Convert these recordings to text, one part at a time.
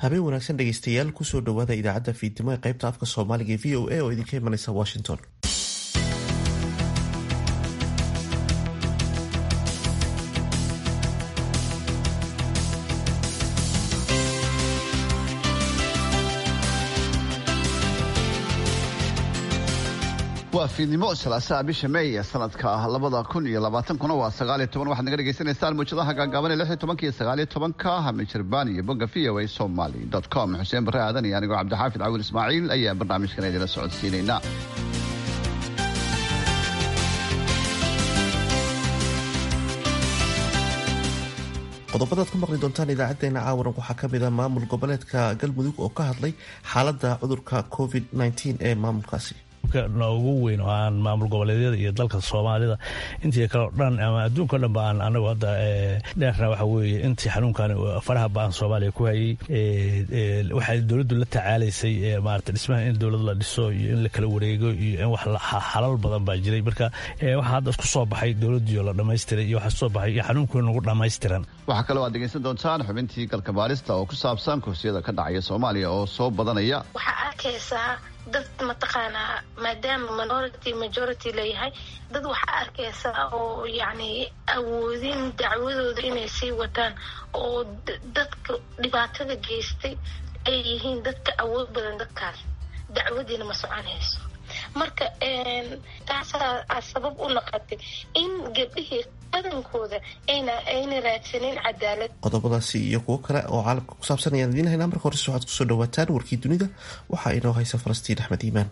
habeen wanaagsan dhegeystayaal kusoo dhowaada idaacadda fiidnimo ee qaybta afka soomaaliga ee v o a oo idinka imanaysa washington waa fiidnimo salaasaa bisha meey sanadka labada kun iyo labaatankuna waa sagaaliyo toban waxaad naga dhegeysaneysaan muujadaha gaagaaban ee lix iyo tobanka iyo sagaaliyo tobanka hamijirbaan iyo bogga v o a somaly dot com xuseen barre aadan iyo anigoo cabdixaafid cawil ismaaciil ayaa barnaamijkan idinla socodsiinaynaa qodobadaad ku maqli doontaan idaacadeena caawaran waxaa kamid ah maamul goboleedka galmudug oo ka hadlay xaalada cudurka covid ee maamulkaasi ugu weyn oo aan maamul goboleedyada iyo dalka soomaalida intii kale o dhan ama adduunka o dhan ba aan anagu hadda dheerna waxa weeye intii xanuunkan faraha ba-an soomaaliya ku hayay waxay dowladdu la tacaalaysay maarata dhismaha in dowlad la dhiso iyo in la kala wareego iyo in wax xalal badan baa jiray marka waxaa hadda isku soo baxay dowladdiio la dhammaystiray iyo waxaa soo baxay iyo xanuunkii nagu dhammaystiran waxaa kaloo aad dhegeysan doontaan xubintii galka baarista oo ku saabsan kursiyada ka dhacaya soomaaliya oo soo badanaya dad mataqaanaa maadaama minority majority layahay dad waxaa arkaysaa oo yacni awoodin dacwadooda inay sii wataan oo dadka dhibaatada geystay ay yihiin dadka awood badan dadkaas dacwadiina ma soconayso marka taasaa sabab u noqotay in gabdhihii badankooda ayna ayna raadsanin cadaalad qodobadaasi iyo kuwo kale oo caalamka ku saabsan ayaan idiin haynaa marka horese waxaad kusoo dhawaataan warkii dunida waxaa inoo haysa falastiin axmed iimaan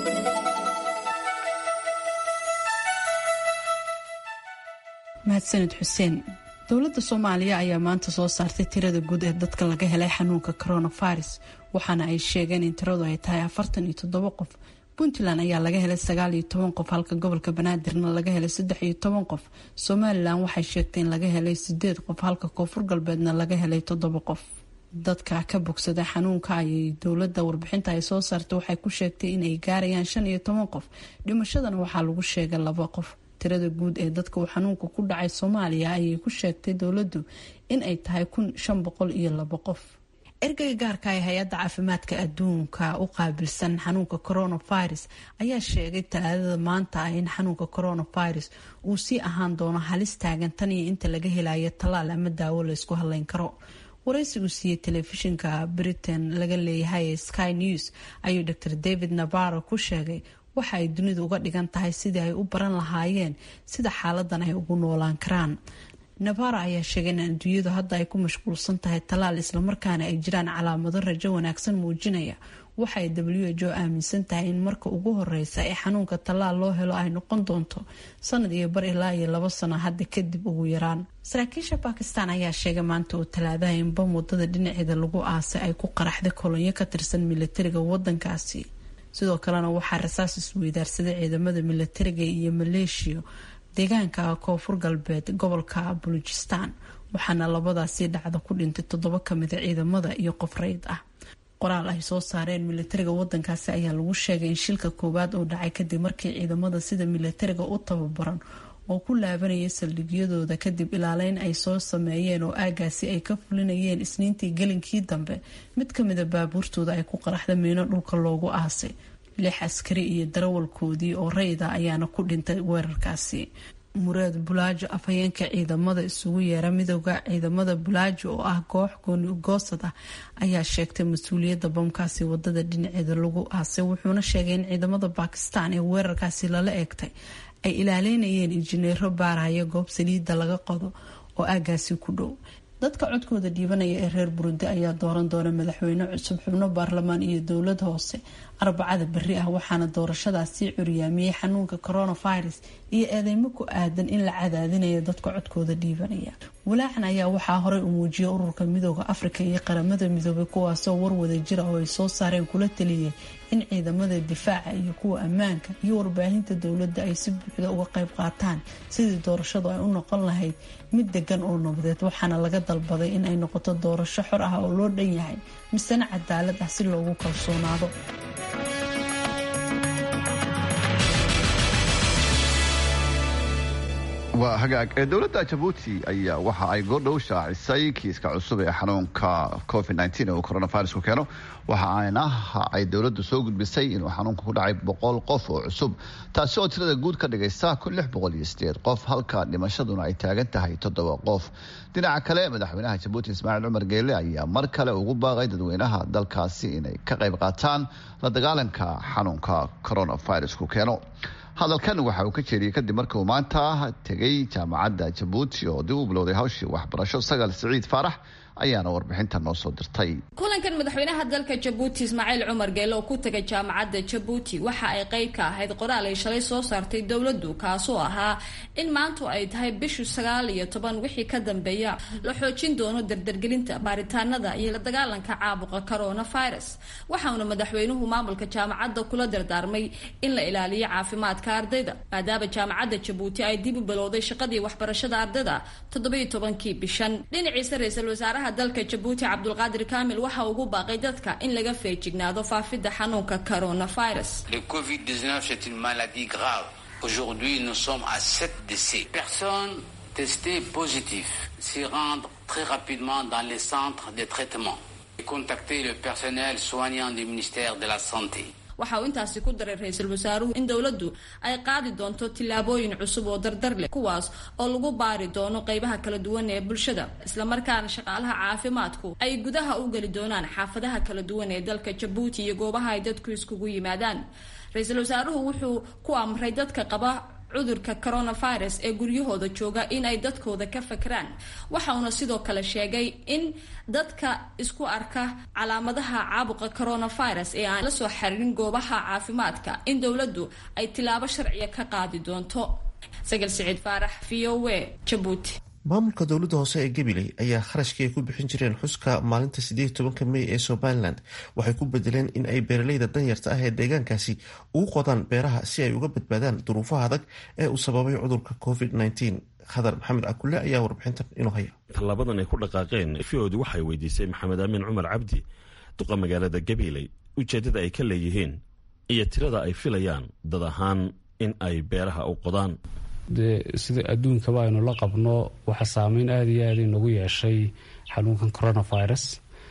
mahadsanid xuseen dowladda soomaaliya ayaa maanta soo saartay tirada guud ee dadka laga helay xanuunka coronavirus waxaana ay sheegeen in tiradu ay tahay afartan iyo toddoba qof puntland ayaa laga helay sagaal iyo toban qof halka gobolka banaadirna laga helay saddex iyo toban qof somalilan waxay sheegtay in laga helay sideed qof halka koonfur galbeedna laga helay toddoba qof dadka ka bogsada xanuunka ayay dowladda warbixinta ay soo saartay waxay ku sheegtay inay gaarayaan shan iyo toban qof dhimashadana waxaa lagu sheegay laba qof tirada guud ee dadka uu xanuunka ku dhacay soomaaliya ayay ku sheegtay dowladdu in ay tahay kun shan boqol iyo laba qof ergeyga gaarka ee hay-adda caafimaadka adduunka u qaabilsan xanuunka coronavirus ayaa sheegay talaadada maanta ah in xanuunka coronavirus uu sii ahaan doono halis taagan tan iyo inta laga helayo tallaal ama daawo laysku hadleyn karo waraysi uu siiyey telefishinka britain laga leeyahay ee sky news ayuu dr david navaro ku sheegay waxa ay dunidu uga dhigan tahay sidii ay u baran lahaayeen sida xaaladan ay ugu noolaan karaan navara ayaa sheegay in adduunyadu hadda ay ku mashquulsan tahay tallaal islamarkaana ay jiraan calaamado rajo wanaagsan muujinaya waxa ay w h o aaminsan tahay in marka ugu horeysa ee xanuunka tallaal loo helo ay noqon doonto sanad iyo bar ilaa iyo labo sano hadda kadib ugu yaraan saraakiisha bakistan ayaa sheegay maanta oo talaadaha in bam wadada dhinaceeda lagu aasay ay ku qaraxday kolonyo ka tirsan milatariga wadankaasi sidoo kalena waxaa rasaas isweydaarsaday ciidamada milatariga iyo maleeshiya deegaanka koonfur galbeed gobolka bulujistan waxaana labadaasi dhacda ku dhintay toddoba kamida ciidamada iyo qof reyd ah qoraal ay soo saareen milatariga wadankaasi ayaa lagu sheegay in shilka koowaad oo dhacay kadib markii ciidamada sida milatariga u tababaran oo ku laabanaya saldhigyadooda kadib ilaaleyn ay soo sameeyeen oo aagaasi ay ka fulinayeen isniintii gelinkii dambe mid kamida baabuurtooda ay ku qaraxda miino dhulka loogu aasay lix askari iyo darawalkoodii oo rayda ayaana ku dhintay weerarkaasi muraad bulaajo afhayeenka ciidamada isugu yeera midooda ciidamada bulaajo oo ah koox goonigoosad ah ayaa sheegtay mas-uuliyadda bamkaasi wadada dhinaceeda lagu aasay wuxuuna sheegay in ciidamada bakistan ee weerarkaasi lala eegtay ay ilaaleynayeen injineero baaraya goob saliidda laga qodo oo aagaasi ku dhow dadka codkooda dhiibanaya ee reer burundi ayaa dooran doona madaxweyne cusub xubno baarlamaan iyo dowlad hoose arbacada beri ah waxaana doorashadaasi curyaamiyey xanuunka coronavirus iyo eedeymo ku aadan in la cadaadinayo dadka codkooda dhiibanaya walaacan ayaa waxaa horey u muujiyay ururka midooda afrika iyo qaramada midoobay kuwaasoo warwada jira oo ay soo saareen kula taliyay in ciidamada difaaca iyo kuwa ammaanka iyo warbaahinta dowladda ay si buuxda uga qayb qaataan sidii doorashadu ay u noqon lahayd mid degan oo nabadeed waxaana laga dalbaday in ay noqoto doorasho xor ah oo loo dhan yahay misena cadaalad ah si loogu kalsoonaado waa hagaag ee dowladda jabuuti ayaa waxa ay goordhow shaacisay kiiska cusub ee xanuunka covid nteen uu coronavirusku keeno waxa ayna ay dowladdu soo gudbisay inuu xanuunka ku dhacay boqol qof oo cusub taasi oo tirada guud ka dhigaysa kun lix boqol iyo sideed qof halka dhimashaduna ay taagan tahay toddoba qof dhinaca kale madaxweynaha jabuuti ismaaciil cumar geele ayaa mar kale ugu baaqay dadweynaha dalkaasi inay ka qayb qaataan la dagaalanka xanuunka coronavirusku keeno hadalkan waxa uu ka jeediyey kadib markii uu maanta tegay jaamacadda jabuuti oo dib u bilowday hawshii waxbarasho sagal siciid faarax ayaana warbixinta noo soo dirtay kulankan madaxweynaha dalka jabuuti ismaaciil cumar geele oo ku tagay jaamacadda jabuuti waxa ay qayb ka ahayd qoraal ay shalay soo saartay dowladdu kaasoo ahaa in maantu ay tahay bishu sagaal iyo toban wixii ka dambeeya la xoojin doono dardargelinta baaritaanada iyo la dagaalanka caabuqa coronavirus waxauna madaxweynuhu maamulka jaamacadda kula dardaarmay in la ilaaliyo caafimaadka ardayda maadaama jaamacadda jabuuti ay dib u bilowday shaqadii waxbarashada ardayda toddobiyo tobankii bishan dhinaciisa ra-iisul wasaaraha dalka jabuuti cabdulqaadir kaamil waxa ugu baaqay dadka in laga feejignaado faafidda xanuunka coronavirus Le Covid-19, c'est une maladie grave. Aujourd'hui, nous sommes à 7 décès. Personnes testées positives s'y rendent très rapidement dans les centres de traitement et contacter le personnel soignant du ministère de la Santé. waxa uu intaasi ku daray ra-iisul wasaaruhu in dowladdu ay qaadi doonto tillaabooyin cusub oo dardar leh kuwaas oo lagu baari doono qeybaha kala duwan ee bulshada islamarkaana shaqaalaha caafimaadku ay gudaha u geli doonaan xaafadaha kala duwan ee dalka jabuuti iyo goobaha ay dadku iskugu yimaadaan ra-iisul wasaaruhu wuxuu ku amray dadka qaba cudurka coronavirus ee guryahooda jooga in ay dadkooda ka fakraan waxa uuna sidoo kale sheegay in dadka isku arka calaamadaha caabuqa coronavirus ee aan la soo xaririn goobaha caafimaadka in dowladdu ay tilaabo sharciya ka qaadi doonto sagal siciid faarax v o w jabuuti maamulka dowladda hoose ee gabiley ayaa kharashkii ay ku bixin jireen xuska maalinta sideed tobanka mey ee somalilan waxay ku bedeleen in ay beeraleyda danyarta ah ee deegaankaasi ugu qodaan beeraha si ay uga badbaadaan duruufaha adag ee uu sababay cudurka covid nteen khadar maxamed cakulle ayaa warbixintan inuu haya tallaabadan ay ku dhaqaaqeen fioodu waxay weydiisay maxamed aamin cumar cabdi duqa magaalada gabiley ujeeddada ay ka leeyihiin iyo tirada ay filayaan dad ahaan in ay beeraha u qodaan dee sida adduunkaba aynu la qabno waxaa saameyn aada iyo aada inagu yeeshay xanuunkan coronavirus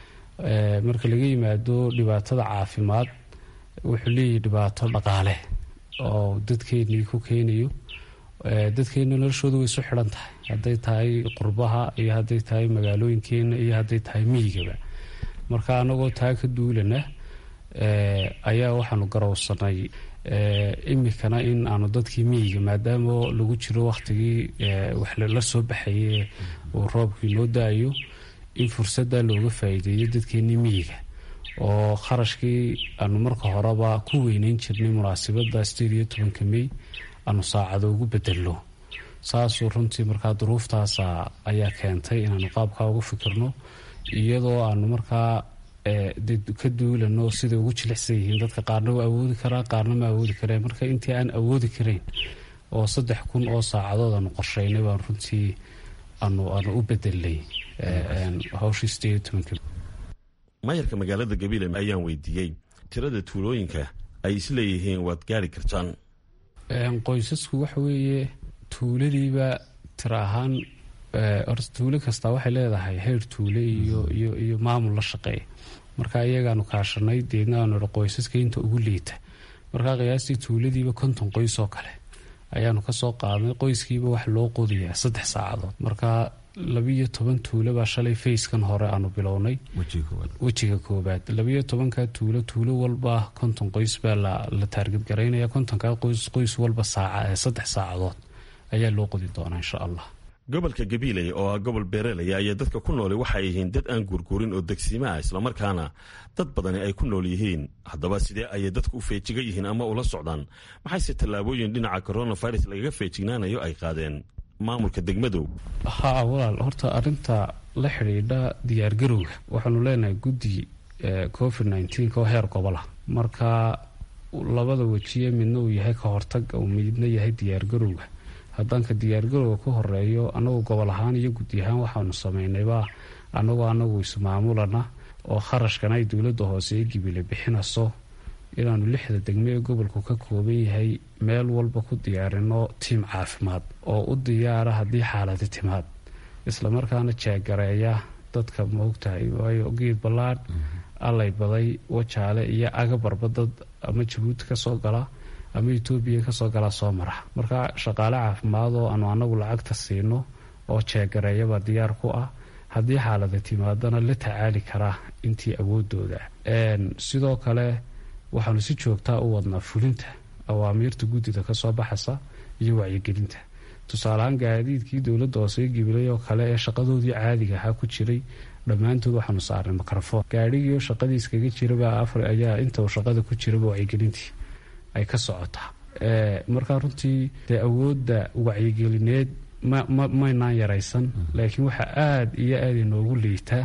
marka laga yimaado dhibaatada caafimaad wuxuu leeyahay dhibaato dhaqaale oo dadkeenii ku keenayo dadkeena noloshooda way isu xidhan tahay hadday tahay qurbaha iyo hadday tahay magaalooyinkeena iyo hadday tahay miyigaba marka anagoo taa ka duulana ayaa waxaanu garowsanay imikana in aanu dadkii miyiga maadaama lagu jiro wakhtigii wax la soo baxaye uu roobkii noo da-ayo in fursadda looga faa'iideeyo dadkeenii miyiga oo kharashkii aanu marka horeba ku weyneyn jirnay munaasabadda sideed iyo tobanka mey aanu saacado ugu bedelno saasuu runtii markaa duruuftaasa ayaa keentay inaanu qaabkaa uga fikirno iyadoo aanu markaa ka duulano siday ugu jilicsan yihiin dadka qaarna waa awoodi karaa qaarna ma awoodi kareen marka intii aan awoodi karayn oo saddex kun oo saacadood aanu qorsheynay baan runtii aanu aanu u bedelnay hawshii sideed iyo tobanka maayarka magaalada gabiile ayaan weydiiyey tirada tuulooyinka ay isleeyihiin waad gaari kartaan qoysasku waxa weeye tuuladiiba tira ahaan horta tuulo kastaa waxay leedahay heer tuule iyo iyo iyo maamul la shaqeeya marka iyagaanu kaashanay deedna aanu ihi qoysaska inta ugu liita markaa qiyaastii tuuladiiba konton qoys oo kale ayaanu kasoo qaadnay qoyskiiba wax loo qodayaa saddex saacadood marka labiiyo toban tuulo baa shalay fayskan hore aanu bilownay wejiga koobaad labiiyo tobanka tuulo tuulo walba konton qoys baa la taargadgaraynaya kontonka qoys qoys walba saaca saddex saacadood ayaa loo qodi doonaa insha allah gobolka gabiiley oo ah gobol beerelaya ayaa dadka ku nooli waxay yihiin dad aan guurguurin oo degsiima ah islamarkaana dad badani ay ku nool yihiin haddaba sidee ayay dadku u feejiga yihiin ama ula socdaan maxayse tallaabooyin dhinaca coronavirus lagaga feejignaanayo ay qaadeen maamulka degmadow haa walaal horta arinta la xidhiidha diyaargarowga waxaanu leenahay guddi covid nteen oo heer gobola marka labada wejiye midna uu yahay ka hortag uu midna yahay diyaargarowga haddaanka diyaargarowga ka horeeyo anagu gobol ahaan iyo gudi ahaan waxaanu sameynayba anagoo anagu ismaamulana oo kharashkan ay dowladda hoose ee gibile bixinayso inaanu lixda degmo ee gobolku ka kooban yahay meel walba ku diyaarino tiim caafimaad oo u diyaara haddii xaaladi timaad islamarkaana jeegareeya dadka maogtahay waayo geed ballaadh allay baday wajaale iyo agabarba dad ama jabuuti kasoo gala ama etoobiya kasoo galaa soo mara marka shaqaale caafimaad oo aanu anagu lacagta siino oo jeegareeyaba diyaar ku ah haddii xaalada timaadana la tacaali karaa intii awoodooda sidoo kale waxaanu si joogtaa u wadnaa fulinta awaamiirta guddida kasoo baxaysa iyo wacyigelinta tusaaleahaan gaadiidkii dowladda hoosee gibilay oo kale ee shaqadoodii caadiga ahaa ku jiray dhammaantood waxaanu saarnay mikrofon gaadhigiio shaqadii iskaga jiraba afar ayaa inta uu shaqada ku jiraba wacyigelintii ay ka socotaa markaa runtii dee awoodda wacyigelineed maynaan yaraysan laakiin waxaa aada iyo aada inoogu liitaa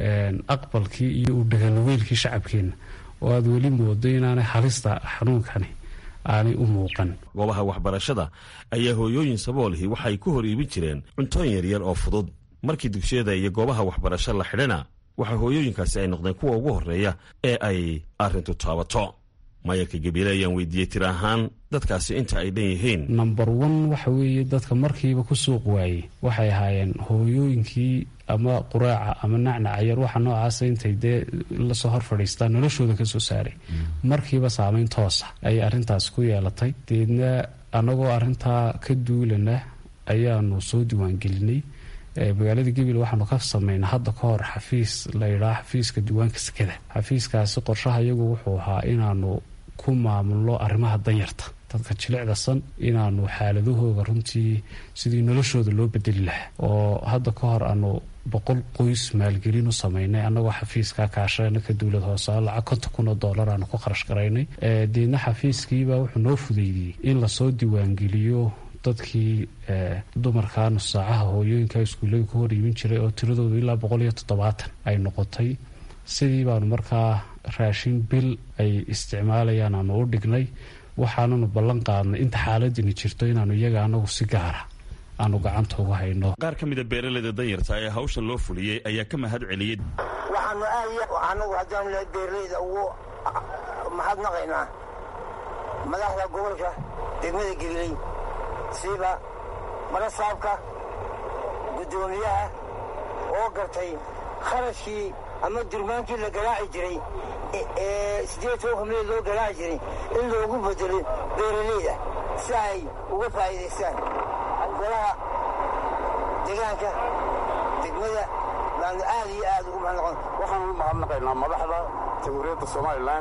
aqbalkii iyo u dhaganugeylkii shacabkeenna oo aada weli moodo inaanay halista xanuunkani aanay u muuqan goobaha waxbarashada ayaa hooyooyin saboolihii waxay ku hor iibin jireen cuntooyin yaryar oo fudud markii dugsiyada iyo goobaha waxbarasho la xidhana waxaa hooyooyinkaasi ay noqdeen kuwa ugu horreeya ee ay arrintu taabato mayarka gabiile ayaan weydiiyey tir ahaan dadkaasi inta ay dhan yihiin number one waxa weeye dadka markiiba ku suuq waayey waxay ahaayeen hooyooyinkii ama quraaca ama nacnaca yar waxa noocaasa intay dee lasoo hor fadhiistaan noloshooda kasoo saaray markiiba saameyn toosa ayay arrintaas ku yeelatay deedna annagoo arrintaa ka duulana ayaanu soo diiwaangelinay magaalada gabil waxaanu ka sameynaa hadda ka hor xafiis layidhaha xafiiska diiwaanka sekada xafiiskaasi qorshaha iyagu wuxuu ahaa inaanu ku maamulno arrimaha danyarta dadka jilicdasan inaanu xaaladahooda runtii sidii noloshooda loo bedeli lahaa oo hadda ka hor aanu boqol qoys maalgelin u sameynay annagoo xafiiskaa kaashana ka dowlad hoose lacag konton kun oo dollar aanu ku kharash garaynay deedna xafiiskiibaa wuxuu noo fudeydiyey in lasoo diiwaangeliyo dadkii dumarka nusaacaha hooyooyinka iskuullada ku hor iibin jiray oo tiradooda ilaa boqol iyo toddobaatan ay noqotay sidii baanu markaa raashin bil ay isticmaalayaan aanu u dhignay waxaananu ballan qaadnay inta xaaladini jirto inaanu iyaga anagu si gaara aanu gacanta uga hayno qaar ka mida beeraleyda danyarta ee hawshan loo fuliyey ayaa ka mahad celiyey waxaanu aad anagu haddaanu nahay beeraleyda ugu mahadnaqaynaa madaxda gobolka degmada gabiley siiba marasaabka guddoomiyaha oo gartay kharashkii ama durmaankii la garaaci jiray ee siddeed tobanka meel loo garaaci jiray in loogu bedelo beeraleyda si ay uga faa'iidaystaan golaha deegaanka degmada baanu aad iyo aad ugu mahadnaqon waxaan u mahadnaqaynaa madaxda jamhuuriyadda somalilan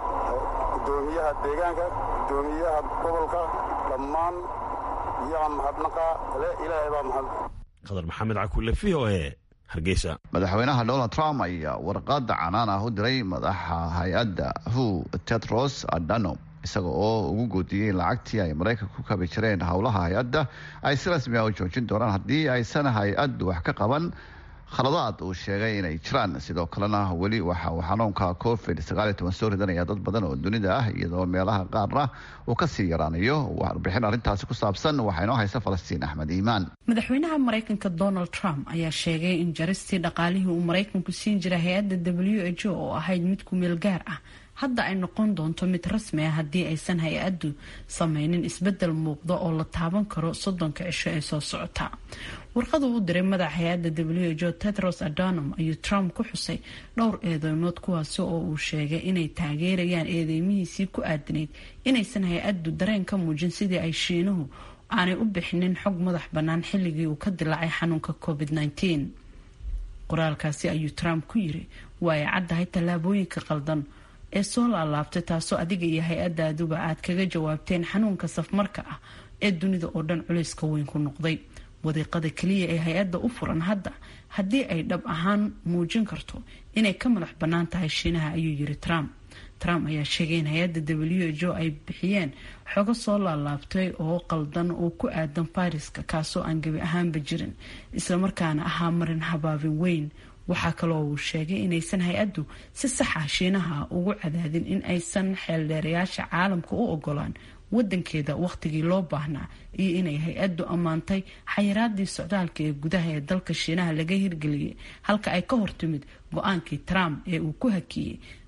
guddoomiyaha deegaanka guddoomiyaha gobolka dhammaan iyaga mahadnaqa le ilaahay baa mahad qadar maxamed cakulle v o e hargeysa madaxweynaha donald trump ayaa warqada canaan ah u diray madaxa hay-adda hu tetros adano isaga oo ugu goodiyey lacagtii ay maraykanka ku kabi jireen howlaha hay-adda ay si rasmi ah u joojin doonaan haddii aysan hay-addu wax ka qaban khaladaad uu sheegay inay jiraan sidoo kalena weli waxa uu xanuunka covid soo ridanaya dad badan oo dunida ah iyadoo meelaha qaarna uu kasii yaraanayo warbixin arrintaasi ku saabsan waxaa inoo haysa falastiin axmed iimaan madaxweynaha maraykanka donald trump ayaa sheegay in jaristii dhaqaalihii uu maraykanku siin jiray hay-adda w h o oo ahayd mid ku meel gaar ah hadda ay noqon doonto mid rasmi ah haddii aysan hay-addu sameynin isbedel muuqda oo la taaban karo soddonka cisho ee soo socota warqadu u diray madaxa hay-adda w h o tetros adonom ayuu trump ku xusay dhowr eedeymood kuwaasi oo uu sheegay inay taageerayaan eedeymihiisii ku aadanayd inaysan hay-addu dareen ka muujin sidii ay shiinuhu aanay u bixinin xog madax bannaan xilligii uu ka dilaacay xanuunka covid -19 qoraalkaasi ayuu trump ku yiri waa ay caddahay tallaabooyinka qaldan ee soo laalaabtay taasoo adiga iyo hay-adaaduba aad kaga jawaabteen xanuunka safmarka ah ee dunida oo dhan culayska weyn ku noqday wadiiqada keliya ee hay-adda u furan hadda haddii ay dhab ahaan muujin karto inay ka madax bannaan tahay shiinaha ayuu yiri trump trump ayaa sheegay in hay-adda w h o ay bixiyeen xogo soo laalaabtay oo qaldan oo ku aadan fayraska kaasoo aan gebi ahaanba jirin islamarkaana ahaa marin habaabin weyn waxaa kaloo uu sheegay inaysan hay-addu si sax ah shiinaha ugu cadaadin in aysan xeeldheerayaasha caalamka u ogolaan wadankeeda wakhtigii loo baahnaa iyo inay hay-addu ammaantay xayiraadii socdaalka ee gudaha ee dalka shiinaha laga hirgeliyay halka ay ka hortimid go-aankii trump ee uu ku hakiyey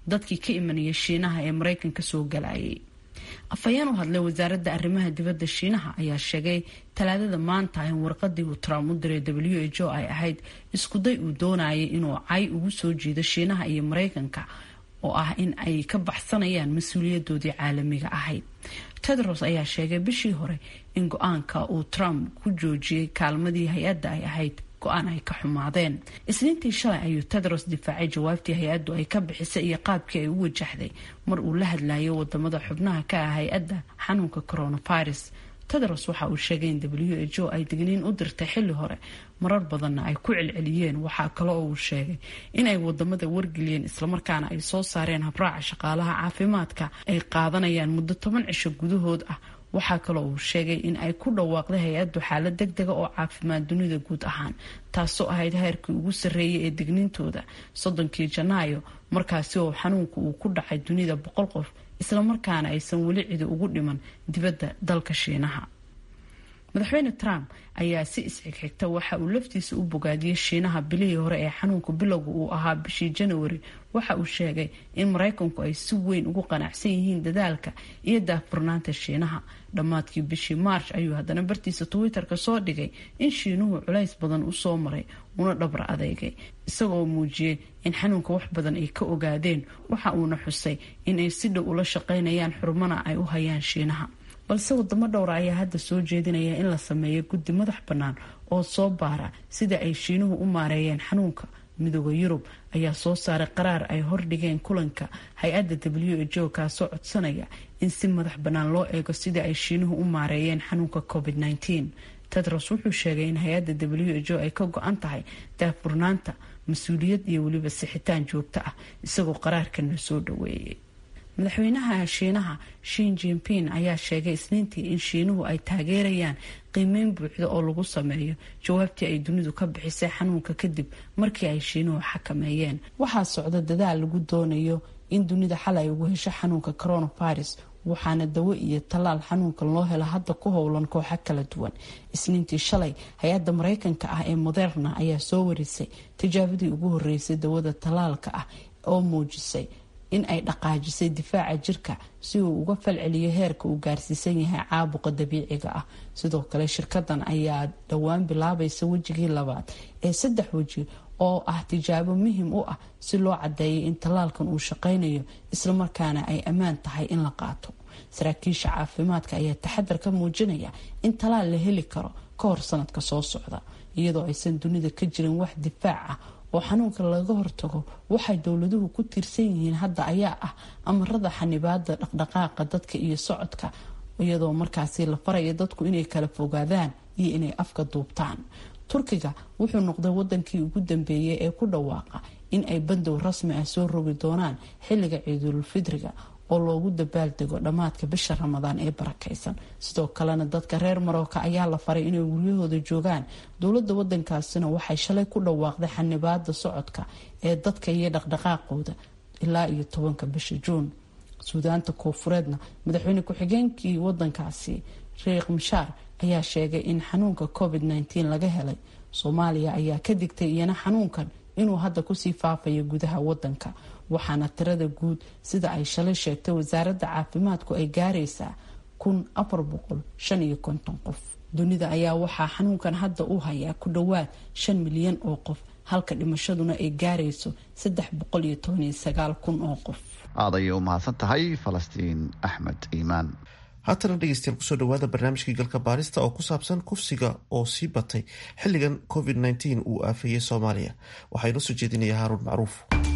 dadkii ka imanaya shiinaha ee maraykanka soo galayay afhayeen u hadlay wasaaradda arrimaha dibadda shiinaha ayaa sheegay talaadada maanta in warqadii uu trump u diray w h o ay ahayd iskuday uu doonayay inuu cay ugu soo jiido shiinaha iyo maraykanka oo ah in ay ka baxsanayaan mas-uuliyadoodii caalamiga ahayd tedros ayaa sheegay bishii hore in go-aanka uu trump ku joojiyey kaalmadii hay-adda ay ahayd go-aan ay ka xumaadeen isniintii shalay ayuu tedros difaacay jawaabtii hay-addu ay ka bixisay iyo qaabkii ay u wajahday mar uu la hadlayo wadamada xubnaha ka ah hay-adda xanuunka coronavirus tedros waxa uu sheegay in w h o ay digniin u dirtay xilli hore marar badanna ay ku celceliyeen waxaa kale oo uu sheegay in ay wadamada wargeliyeen islamarkaana ay soo saareen habraaca shaqaalaha caafimaadka ay qaadanayaan muddo toban cisho gudahood ah waxaa kaloo uu sheegay in ay ku dhawaaqday hay-addu xaalad deg dega oo caafimaad dunida guud ahaan taasoo ahayd heerkii ugu sarreeyay ee dignintooda soddonkii janaayo markaasi oo xanuunku uu ku dhacay dunida boqol qof islamarkaana aysan weli cidi ugu dhiman dibadda dalka shiinaha madaxweyne trump ayaa si isxigxigta waxa uu laftiisa u bogaadiyey shiinaha bilihii hore ee xanuunka bilowga uu ahaa bishii janawari waxa uu sheegay in maraykanku ay si weyn ugu qanacsan yihiin dadaalka iyo daahfurnaanta shiinaha dhammaadkii bishii march ayuu haddana bartiisa twitter-ka soo dhigay in shiinuhu culays badan usoo maray una dhabra adeegay isagoo muujiyey in xanuunka wax badan ay ka ogaadeen waxa uuna xusay in ay si dhow ula shaqaynayaan xurmana ay u hayaan shiinaha balse wadamo dhowra ayaa hadda soo jeedinaya in la sameeyo guddi madax bannaan oo soo baara sida ay shiinuhu u maareeyeen xanuunka midooda yurub ayaa soo saaray qaraar ay hordhigeen kulanka hay-adda w h o kaasoo codsanaya in si madax bannaan loo eego sida ay shiinuhu u maareeyeen xanuunka covid -19 tedros wuxuu sheegay in hay-adda w h o ay ka go-an tahay daafurnaanta mas-uuliyad iyo weliba sixitaan joogto ah isagoo qaraarkana soo dhaweeyay madaxweynaha shiinaha shin jinping ayaa sheegay isniintii in shiinuhu ay taageerayaan qiimeyn buuxda oo lagu sameeyo jawaabtii ay dunidu ka bixisay xanuunka kadib markii ay shiinuhu xakameeyeen waxaa socda dadaal lagu doonayo in dunida xal ay ugu hesho xanuunka coronavirus waxaana dawo iyo tallaal xanuunkan loo helo hadda ku howlan kooxo kala duwan isniintii shalay hay-adda mareykanka ah ee moderna ayaa soo warisay tijaabadii ugu horeysay dawada tallaalka ah oo muujisay in ay dhaqaajisay difaaca jirka si uu uga falceliyo heerka uu gaarsiisan yahay caabuqa dabiiciga ah sidoo kale shirkadan ayaa dhowaan bilaabaysa wejigii labaad ee saddex weji oo ah tijaabo muhim u ah si loo cadeeyay in tallaalkan uu shaqaynayo islamarkaana ay ammaan tahay in la qaato saraakiisha caafimaadka ayaa taxadar ka muujinaya in tallaal la heli karo ka hor sanadka soo socda iyadoo aysan dunida ka jirin wax difaac ah oo xanuunka laga hortago waxay dowladuhu ku tiirsan yihiin hadda ayaa ah amarada xanibaada dhaqdhaqaaqa dadka iyo socodka iyadoo markaasi la faraya dadku inay kala fogaadaan iyo inay afka duubtaan turkiga wuxuu noqday wadankii ugu dambeeyay ee ku dhawaaqa in ay bandow rasmi ah soo rogi doonaan xilliga ciidulfidriga oo loogu dabaaldego dhammaadka bisha ramadaan ee barakaysan sidoo kalena dadka reer marooka ayaa la faray inay guryahooda joogaan dowladda wadankaasina waxay shalay ku dhawaaqday xanibaada socodka ee dadka iyo dhaqdhaqaaqooda ilaa iyo tobanka bisha juun suudaanta koofureedna madaxweyne ku-xigeenkii wadankaasi riiq mishaar ayaa sheegay in xanuunka covid -19 laga helay soomaaliya ayaa ka digtay iyana xanuunkan inuu hadda kusii faafayo gudaha wadanka waxaana tirada guud sida ay shalay sheegtay wasaaradda caafimaadku ay gaaraysaa kun afar boqol shan iyo konton qof dunida ayaa waxaa xanuunkan hadda u hayaa ku dhowaad shan milyan oo qof halka dhimashaduna ay gaarayso saddex boqol iyo toban iyo sagaal kun oo qof aad ayay u mahadsan tahay falastiin axmed iimaan haatana dhegeystayaal kusoo dhawaada barnaamijkii galka baarista oo ku saabsan kufsiga oo sii batay xilligan covid -19 uu aafeeyey soomaaliya waxaa inoo soo jeedinaya haaruun macruuf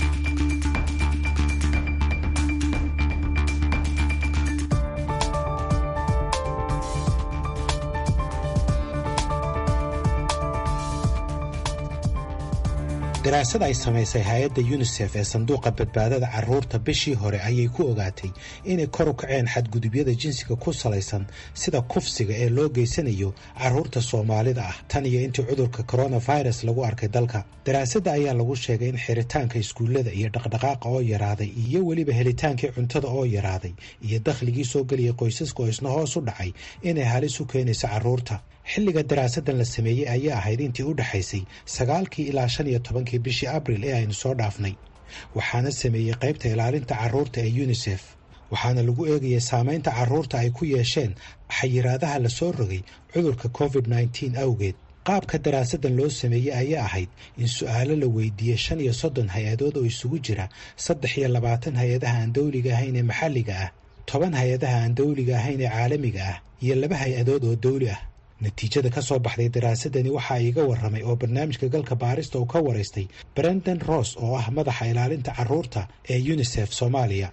daraasad ay samaysay hay-adda yunisef ee sanduuqa badbaadada caruurta bishii hore ayay ku ogaatay inay kor u kaceen xadgudubyada jinsiga ku salaysan sida kufsiga ee loo geysanayo caruurta soomaalida ah tan iyo intii cudurka coronavirus lagu arkay dalka daraasadda ayaa lagu sheegay in xiritaanka iskuullada iyo dhaqdhaqaaqa oo yaraaday iyo weliba helitaankii cuntada oo yaraaday iyo dakhligii soo geliyay qoysaska oo isna hoos u dhacay inay halis u keenayso caruurta xilliga daraasadan la sameeyey ayaa ahayd intii u dhexaysay sagaalkii ilaa shan iyo tobankii bishii abril ee aynu soo dhaafnay waxaana sameeyey qaybta ilaalinta carruurta ee yunisef waxaana lagu eegayay saamaynta carruurta ay ku yeesheen xayiraadaha la soo rogay cudurka covid nneteen awgeed qaabka daraasadan loo sameeyey ayaa ahayd in su-aalo la weydiiyey shan iyo soddon hay-adood oo isugu jira saddex iyo labaatan hay-adaha aan dawliga ahayn ee maxalliga ah toban hay-adaha aan dawliga ahayn ee caalamiga ah iyo laba hay-adood oo dawli ah natiijada ka soo baxday daraasadani waxaa iiga warramay oo barnaamijka galka baarista uu ka waraystay brendan ross oo ah madaxa ilaalinta carruurta ee unisef soomaaliya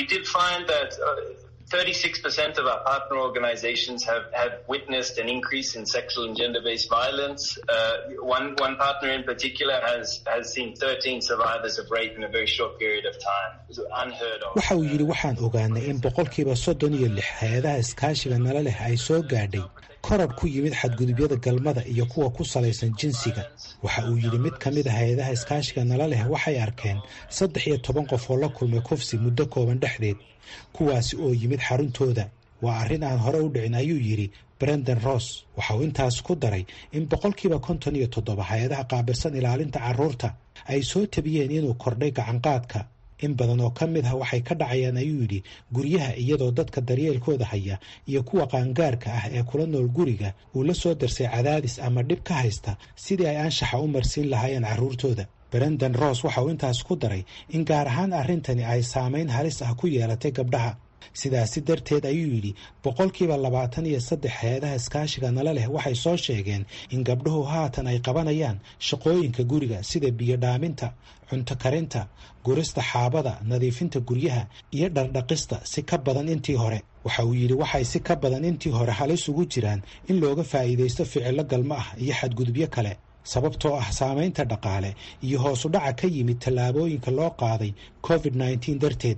36% of our partner organizations have, have witnessed an increase in sexual and gender-based violence. Uh, one, one partner in particular has, has seen 13 survivors of rape in a very short period of time. It's unheard of. waxa uu yidhi waxaan ogaanay in boqolkiiba soddon iyo lix hay-adaha iskaashiga nala leh ay soo gaadhay koror ku yimid xadgudubyada galmada iyo kuwa ku salaysan jinsiga waxa uu yidhi mid ka mid a hay-adaha iskaashiga nala leh waxay arkeen saddex iyo toban qof oo la kulmay kufsi muddo kooban dhexdeed kuwaasi oo yimid xaruntooda waa arrin aan hore u dhicin ayuu yidhi brendan ross waxa uu intaas ku daray in boqolkiiba konton iyo toddoba hay-adaha qaabilsan ilaalinta carruurta ay soo tabiyeen inuu kordhay gacanqaadka in badan oo ka mid ah waxay ka dhacayaan ayuu yidhi guryaha iyadoo dadka daryeelkooda haya iyo kuwa qaangaarka ah ee kula nool guriga uu la soo darsay cadaadis ama dhib ka haysta sidii ay anshaxa u marsiin lahaayeen carruurtooda brendan ross waxa uu intaas ku daray in gaar ahaan arrintani ay saamayn halis ah ku yeelatay gabdhaha sidaasi darteed ayuu yidhi boqolkiiba labaatan iyo saddex hay-adaha iskaashiga nala leh waxay soo sheegeen in gabdhuhu haatan ay qabanayaan shaqooyinka guriga sida biyo dhaaminta cunto karinta gurista xaabada nadiifinta guryaha iyo dhardhaqista si ka badan intii hore waxa uu yidhi waxay si ka badan intii hore halis ugu jiraan in looga faa'iidaysto ficillo galmo ah iyo xadgudubyo kale sababtoo ah saamaynta dhaqaale iyo hoos u dhaca ka yimid tallaabooyinka loo qaaday covid nneteen darteed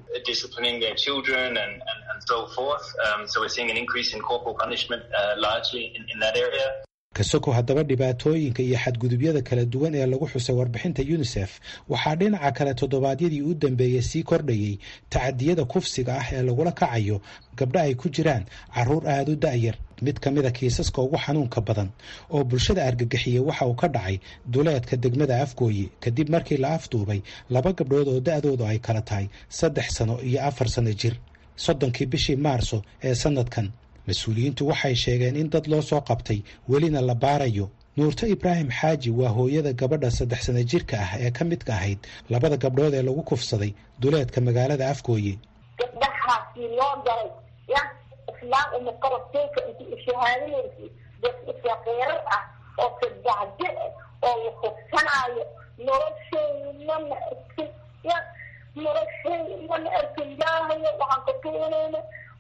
kasoko haddaba dhibaatooyinka iyo xadgudubyada kala duwan ee lagu xusay warbixinta unisef waxaa dhinaca kale toddobaadyadii u dambeeyey sii kordhayey tacadiyada kufsiga ah ee lagula kacayo gabdha ay ku jiraan carruur aada u da'yar mid ka mid a kiisaska ugu xanuunka badan oo bulshada argagixiyey waxa uu ka dhacay duleedka degmada afgooye kadib markii la afduubay laba gabdhood oo da'doodu ay kala tahay saddex sano iyo afar sano jir soddonkii bishii maarso ee sanadkan mas-uuliyiintu waxay sheegeen in dad loo soo qabtay welina la baarayo nuurto ibraahim xaaji waa hooyada gabadha saddex sana jirka ah ee ka midka ahayd labada gabdhood ee lagu kufsaday duleedka magaalada afgooye gabdhahaasi loo galay ya islaam uma qarabteyka inti ishahaadinaysi dad isaqiirar ah oo sadacje oo la kufsanaayo nolosheyna ma arkin ya nolosheyna ma arkin ilaahayo waxaan ka tuunayna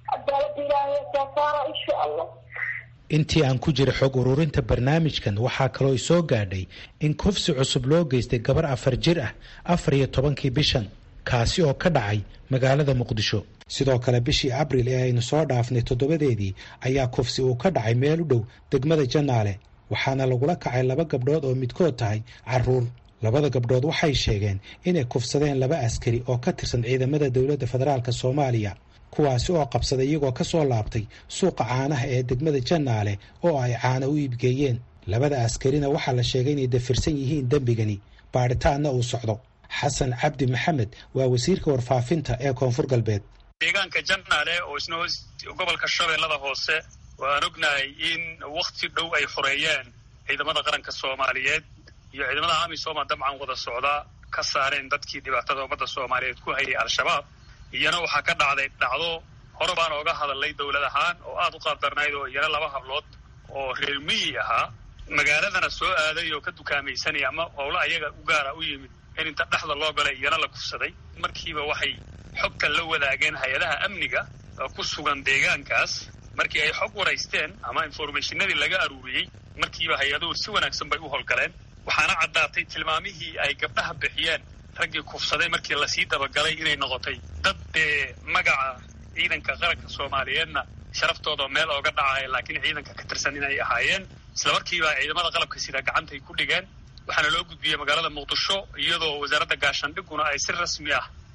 intii aan ku jira xog ururinta barnaamijkan waxaa kaloo isoo gaadhay in kufsi cusub loo geystay gabar afar jir ah afar iyo tobankii bishan kaasi oo ka dhacay magaalada muqdisho sidoo kale bishii abril ee aynu soo dhaafnay toddobadeedii ayaa kufsi uu ka dhacay meel u dhow degmada janaale waxaana lagula kacay laba gabdhood oo midkood tahay carruur labada gabdhood waxay sheegeen inay kufsadeen laba askari oo ka tirsan ciidamada dowladda federaalk soomaaliya kuwaasi oo qabsaday iyagoo ka soo laabtay suuqa caanaha ee degmada janaale oo ay caano u iibgeeyeen labada askarina waxaa la sheegay inay dafirsan yihiin dembigani baadhitaanna uu socdo xasan cabdi maxamed waa wasiirka warfaafinta ee koonfur galbeed deegaanka janaale oo isna gobolka shabeellada hoose waan ognahay in wakhti dhow ay xoreeyeen ciidamada qaranka soomaaliyeed iyo ciidamada amisooma dabcan wada socda ka saareen dadkii dhibaatada ummadda soomaaliyeed ku hayay al-shabaab iyana waxaa ka dhacday dhacdo hore baan ooga hadalnay dowlad ahaan oo aada u qaabdarnayd oo iyana laba hablood oo reer miyi ahaa magaaladana soo aaday oo ka dukaamaysanaya ama howlo ayaga u gaara u yimid in inta dhexda loo galay iyana la kufsaday markiiba waxay xogtan la wadaageen hay-adaha amniga ku sugan deegaankaas markii ay xog waraysteen ama informationadii laga aruuriyey markiiba hay-aduhu si wanaagsan bay u howlgaleen waxaana caddaatay tilmaamihii ay gabdhaha bixiyeen raggii kufsaday markii lasii dabagalay inay noqotay dad dee magaca ciidanka qaranka soomaaliyeedna sharaftooda meel ooga dhacaya laakiin ciidanka ka tirsan inay ahaayeen isla markiiba ciidamada qalabka sida gacantay ku dhigeen waxaana loo gudbiyey magaalada muqdisho iyadoo wasaaradda gaashaandhiguna ay si rasmi ah u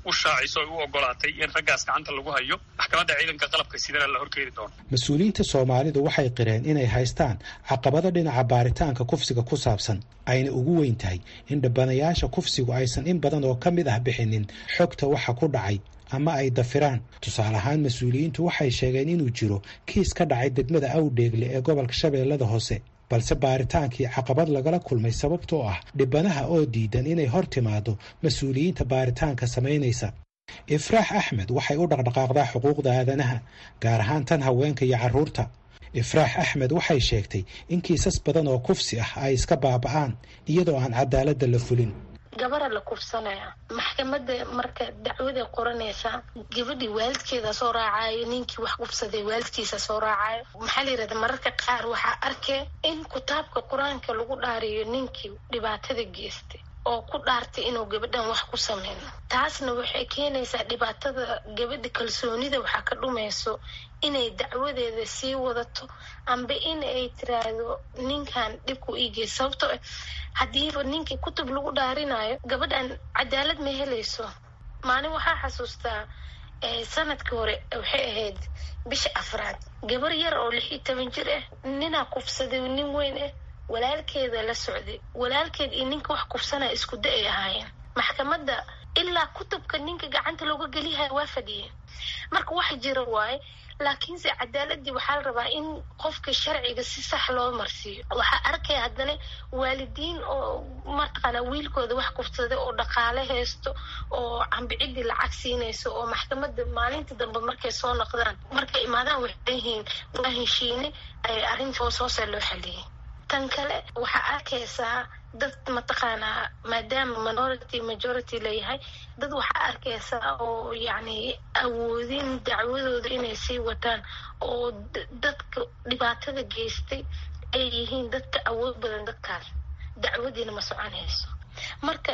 u shaaciso ay u ogolaatay in raggaas gacanta lagu hayo maxkamadda ciidanka qalabka sidana la horkeeni doono mas-uuliyiinta soomaalidu waxay qireen inay haystaan caqabado dhinaca baaritaanka kufsiga ku saabsan ayna ugu weyn tahay in dhabbanayaasha kufsigu aysan in badan oo ka mid ah bixinin xogta waxa ku dhacay ama ay dafiraan tusaale ahaan mas-uuliyiintu waxay sheegeen inuu jiro kiis ka dhacay degmada awdheegle ee gobolka shabeellada hoose balse baaritaankii caqabad lagala kulmay sababtoo ah dhibanaha oo diidan inay hor timaado mas-uuliyiinta baaritaanka samaynaysa ifraax axmed waxay u dhaqdhaqaaqdaa xuquuqda aadanaha gaar ahaan tan haweenka iyo carruurta ifraax axmed waxay sheegtay in kiisas badan oo kufsi ah ay iska baaba'aan iyadoo aan cadaaladda la fulin gabara la kufsanaya maxkamada marka dacwaday qoranaysaa gabadhii waalidkeeda soo raacayo ninkii wax kufsaday waalidkiisa soo raacayo maxaa la yirahda mararka qaar waxaa arkee in kitaabka qur-aanka lagu dhaariyo ninkii dhibaatada geystay oo ku dhaartay inuu gabadhan wax ku sameyno taasna waxay keenaysaa dhibaatada gabadha kalsoonida waxaa ka dhumayso inay dacwadeeda sii wadato amba in ay tiraahdo ninkan dhibku iigeysa sababtoo ah haddiiba ninkii kutub lagu dhaarinayo gabadhan cadaalad ma helayso maalin waxaa xasuustaa sanadkii hore waxay ahayd bisha afraad gabar yar oo lix iyo toban jir ah ninaa kufsaday nin weyn ah walaalkeeda la socday walaalkeed iyo ninka wax kufsanaya isku da ay ahaayeen maxkamadda ilaa kutubka ninka gacanta looga geliyahay waa fadhiyeen marka wax jira waaye laakiinse cadaaladii waxaa la rabaa in qofka sharciga si sax loo marsiiyo waxaa arkaya haddana waalidiin oo mataqaana wiilkooda wax kufsaday oo dhaqaale haysto oo cambicidii lacag siinayso oo maxkamada maalinta dambe markay soo noqdaan markay imaadaan waxay leeyihiin waa heshiine arrinta hoos hoose loo xaliyay tan kale waxaa arkaysaa dad mataqaanaa maadaama minority majority layahay dad waxaa arkaysaa oo yacni awoodin dacwadooda inay sii wataan oo dadka dhibaatada geystay ay yihiin dadka awood badan dadkaas dacwadiina ma soconayso marka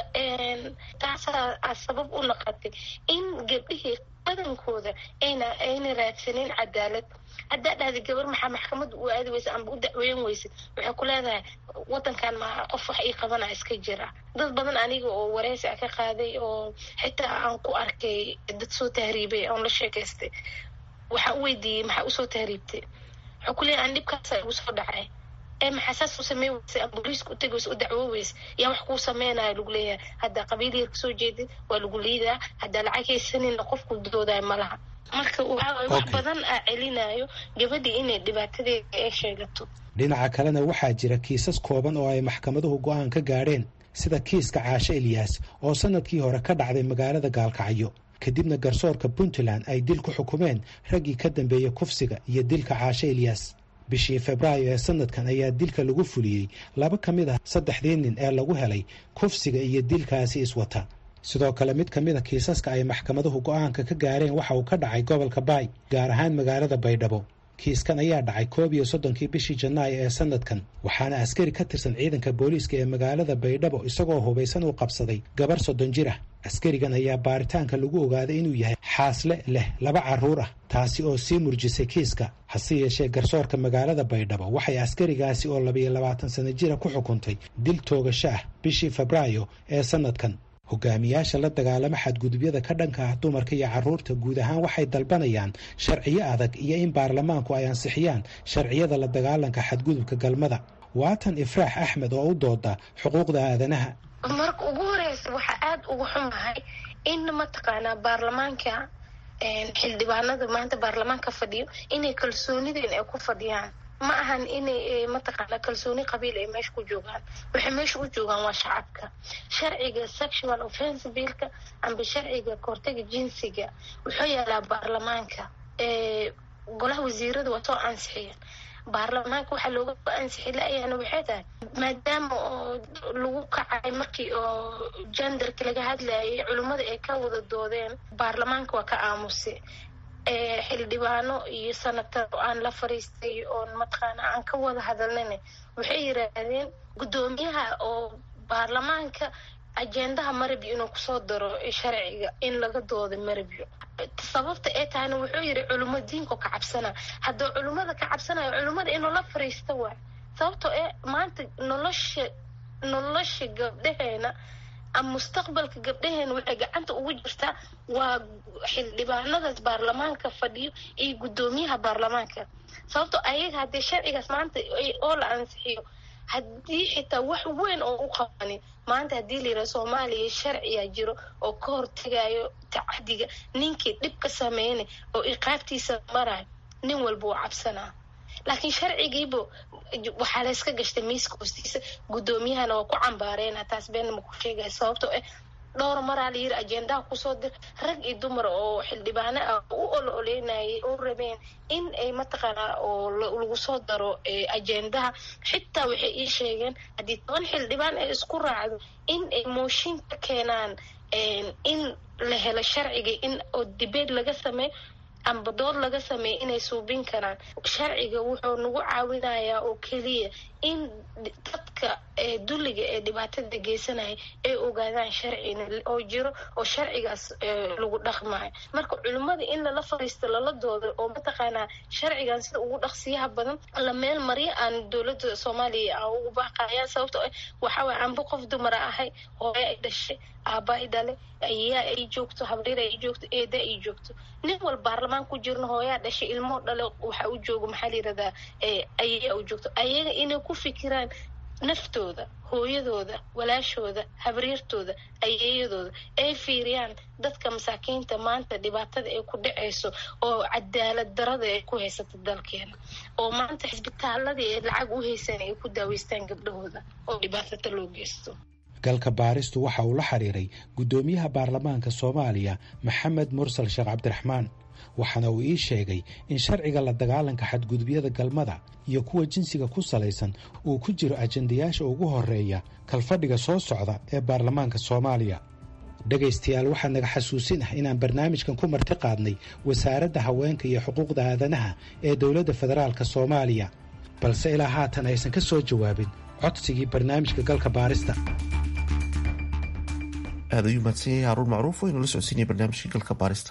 taasaa sabab u noqotay in gabdhihii badankooda ayna ayna raadsanin cadaalad haddaa dhahda gabar maxaa maxkamada u aadi weysa amba u dacweyn weysid waxay ku leedahay wadankan ma qof wax ii qabana iska jira dad badan aniga oo wareysi a ka qaaday oo xitaa aan ku arkay dad soo tahriibay oon la sheekaystay waxaa u weydiiyey maxaa usoo tahriibtay waxaa ku leeyahay an dhibkaasa igu soo dhacay ee maxaa saas u samey weysa ama booliiska u tegi weysa u dacwo weysa yaa wax kuu sameynayo lagu leeyahay haddaa qabiil yar kasoo jeedid waa lagu liidaa haddaa lacag haysanina qofku doodayo malaha marka waxaa wax badan aa celinayo gabadhii inay dhibaatadeeda ay sheegato dhinaca kalena waxaa jira kiisas kooban oo ay maxkamaduhu go'aan ka gaadheen sida kiiska caashe eliyas oo sanadkii hore ka dhacday magaalada gaalkacyo kadibna garsoorka puntland ay dil ku xukumeen raggii ka dambeeyey kufsiga iyo dilka caashe eliyas bishii febraayo ee sanadkan ayaa dilka lagu fuliyey laba ka mid ah saddexdii nin ee lagu helay kufsiga iyo dilkaasi iswata sidoo kale mid ka mid a kiisaska ay maxkamaduhu go'aanka ka gaareen waxa uu ka dhacay gobolka baay gaar ahaan magaalada baydhabo kiiskan ayaa dhacay koob iyo soddonkii bishii janaayo ee sanadkan waxaana askari ka tirsan ciidanka booliiska ee magaalada baydhabo isagoo hubaysan uu qabsaday gabar soddon jir ah askarigan ayaa baaritaanka lagu ogaaday inuu yahay xaasle leh laba carruur ah taasi oo sii murjisay kiiska hase yeeshee garsoorka magaalada baydhabo waxay askarigaasi oo labayo labaatan sano jira ku xukuntay dil toogasho ah bishii febraayo ee sanadkan hogaamiyaasha la dagaalama xadgudubyada ka dhanka ah dumarka iyo carruurta guud ahaan waxay dalbanayaan sharciyo adag iyo in baarlamaanku ay ansixiyaan sharciyada la dagaalanka xadgudubka galmada waatan ifraax axmed oo u dooda xuquuqda aadanaha marka ugu horeysa waxaa aada uga xumahay in mataqaanaa baarlamaanka xildhibaanada maanta baarlamaanka fadhiyo inay kalsoonideen ay ku fadhiyaan ma ahan inay mataqaana kalsooni qabiil ay meesha ku joogaan waxay meesha u joogaan waa shacabka sharciga sexual offense billka amba sharciga kahortaga jinsiga wuxuu yaalaa baarlamaanka golaha wasiirada waa soo ansixiyeen baarlamaanka waxaa looga ansixi la-yaana waxay tahay maadaama oo lagu kacay markii oo genderka laga hadlayay culimmada ay ka wada doodeen baarlamaanka waa ka aamusay xildhibaano iyo sanatar oo aan la fariistay oon mataqaana aan ka wada hadalnana waxay yiraahdeen guddoomiyaha oo baarlamaanka ajendaha marabyo inuu kusoo daro sharciga in laga dooda marabyo sababta ee tahayna wuxuu yiri culimo diinko ka cabsana hadduu culimmada ka cabsanayo culimmada inuu la fariisto waay sababtoo ee maanta nolosha nolosha gabdhaheena ama mustaqbalka gabdhaheen waxay gacanta ugu jirtaa waa xildhibaanadaas baarlamaanka fadhiyo iyo guddoomiyaha baarlamaanka sababto ayaga haddii sharcigaas maanta oo la ansixiyo haddii xitaa wax weyn oo u qabanin maanta haddii la yidhaha soomaaliya sharciyaa jiro oo ka hortegayo tacadiga ninkii dhib ka sameynay oo iqaabtiisa marayo nin walba uu cabsanaa laakiin sharcigiiba waxaa layska gashtay miiska hoostiisa guddoomiyahana waa ku cambaareena taas beenna ma ku sheegaya sababtoo ah dhowr maraa la yiri ajendaha kusoo dir rag iyo dumar oo xildhibaano ah u ol oleynayay oo rabeen in ay mataqaanaa oo lagu soo daro ajendaha xitaa waxay ii sheegeen haddii toban xildhibaan ay isku raacdo in ay mooshin ka keenaan in la helo sharciga in oo dibeed laga sameeyo amba dood laga sameeya inay suubin karaan sharciga wuxuu nagu caawinayaa oo keliya in dadka dulliga ee dhibaatada geysanaya ay ogaadaan sharcina oo jiro oo sharcigaas lagu dhaqmayo marka culimmada in lala fariisto lala doodo oo mataqaanaa sharcigan sida ugu dhaqsiyaha badan la meel maryo aan dowladda soomaaliya aan ugu baaqayaan sababto waxaway anba qof dumara ahay hooyo ay dhashay aaba ay dhale ayaa ay joogto habriir ay joogto eeda ay joogto nin wal baarlamaan ku jirna hooyaa dhashay ilmoo dhale waxa u joogo maxaa la yirahdaa ayaa u joogto ayaga inay ku fikiraan naftooda hooyadooda walaashooda habriirtooda ayeeyadooda ay fiiriyaan dadka masaakiinta maanta dhibaatada ay ku dhacayso oo cadaalad darada ay ku haysata dalkeena oo maanta xisbitaaladii ay lacag u haysan ay ku daaweystaan gabdhahooda oo dhibaatada loo geysto galka baaristu waxa uu la xiriiray guddoomiyaha baarlamaanka soomaaliya maxamed mursal sheekh cabdiraxmaan waxaana uu ii sheegay in sharciga la dagaalanka xadgudubyada galmada iyo kuwa jinsiga ku salaysan uu ku jiro ajendayaasha ugu horeeya kalfadhiga soo socda ee baarlamaanka soomaaliya dhegaystayaal waxaa naga xasuusin ah inaan barnaamijkan ku marti qaadnay wasaaradda haweenka iyo xuquuqda aadanaha ee dowladda federaalk soomaaliya balse ilaa haatan aysan ka soo jawaabin codsigii barnaamijka galka baarista aad ayuu mahadsan yahay haruun macruuf waynu la socodsiinaya barnaamijka galka baarista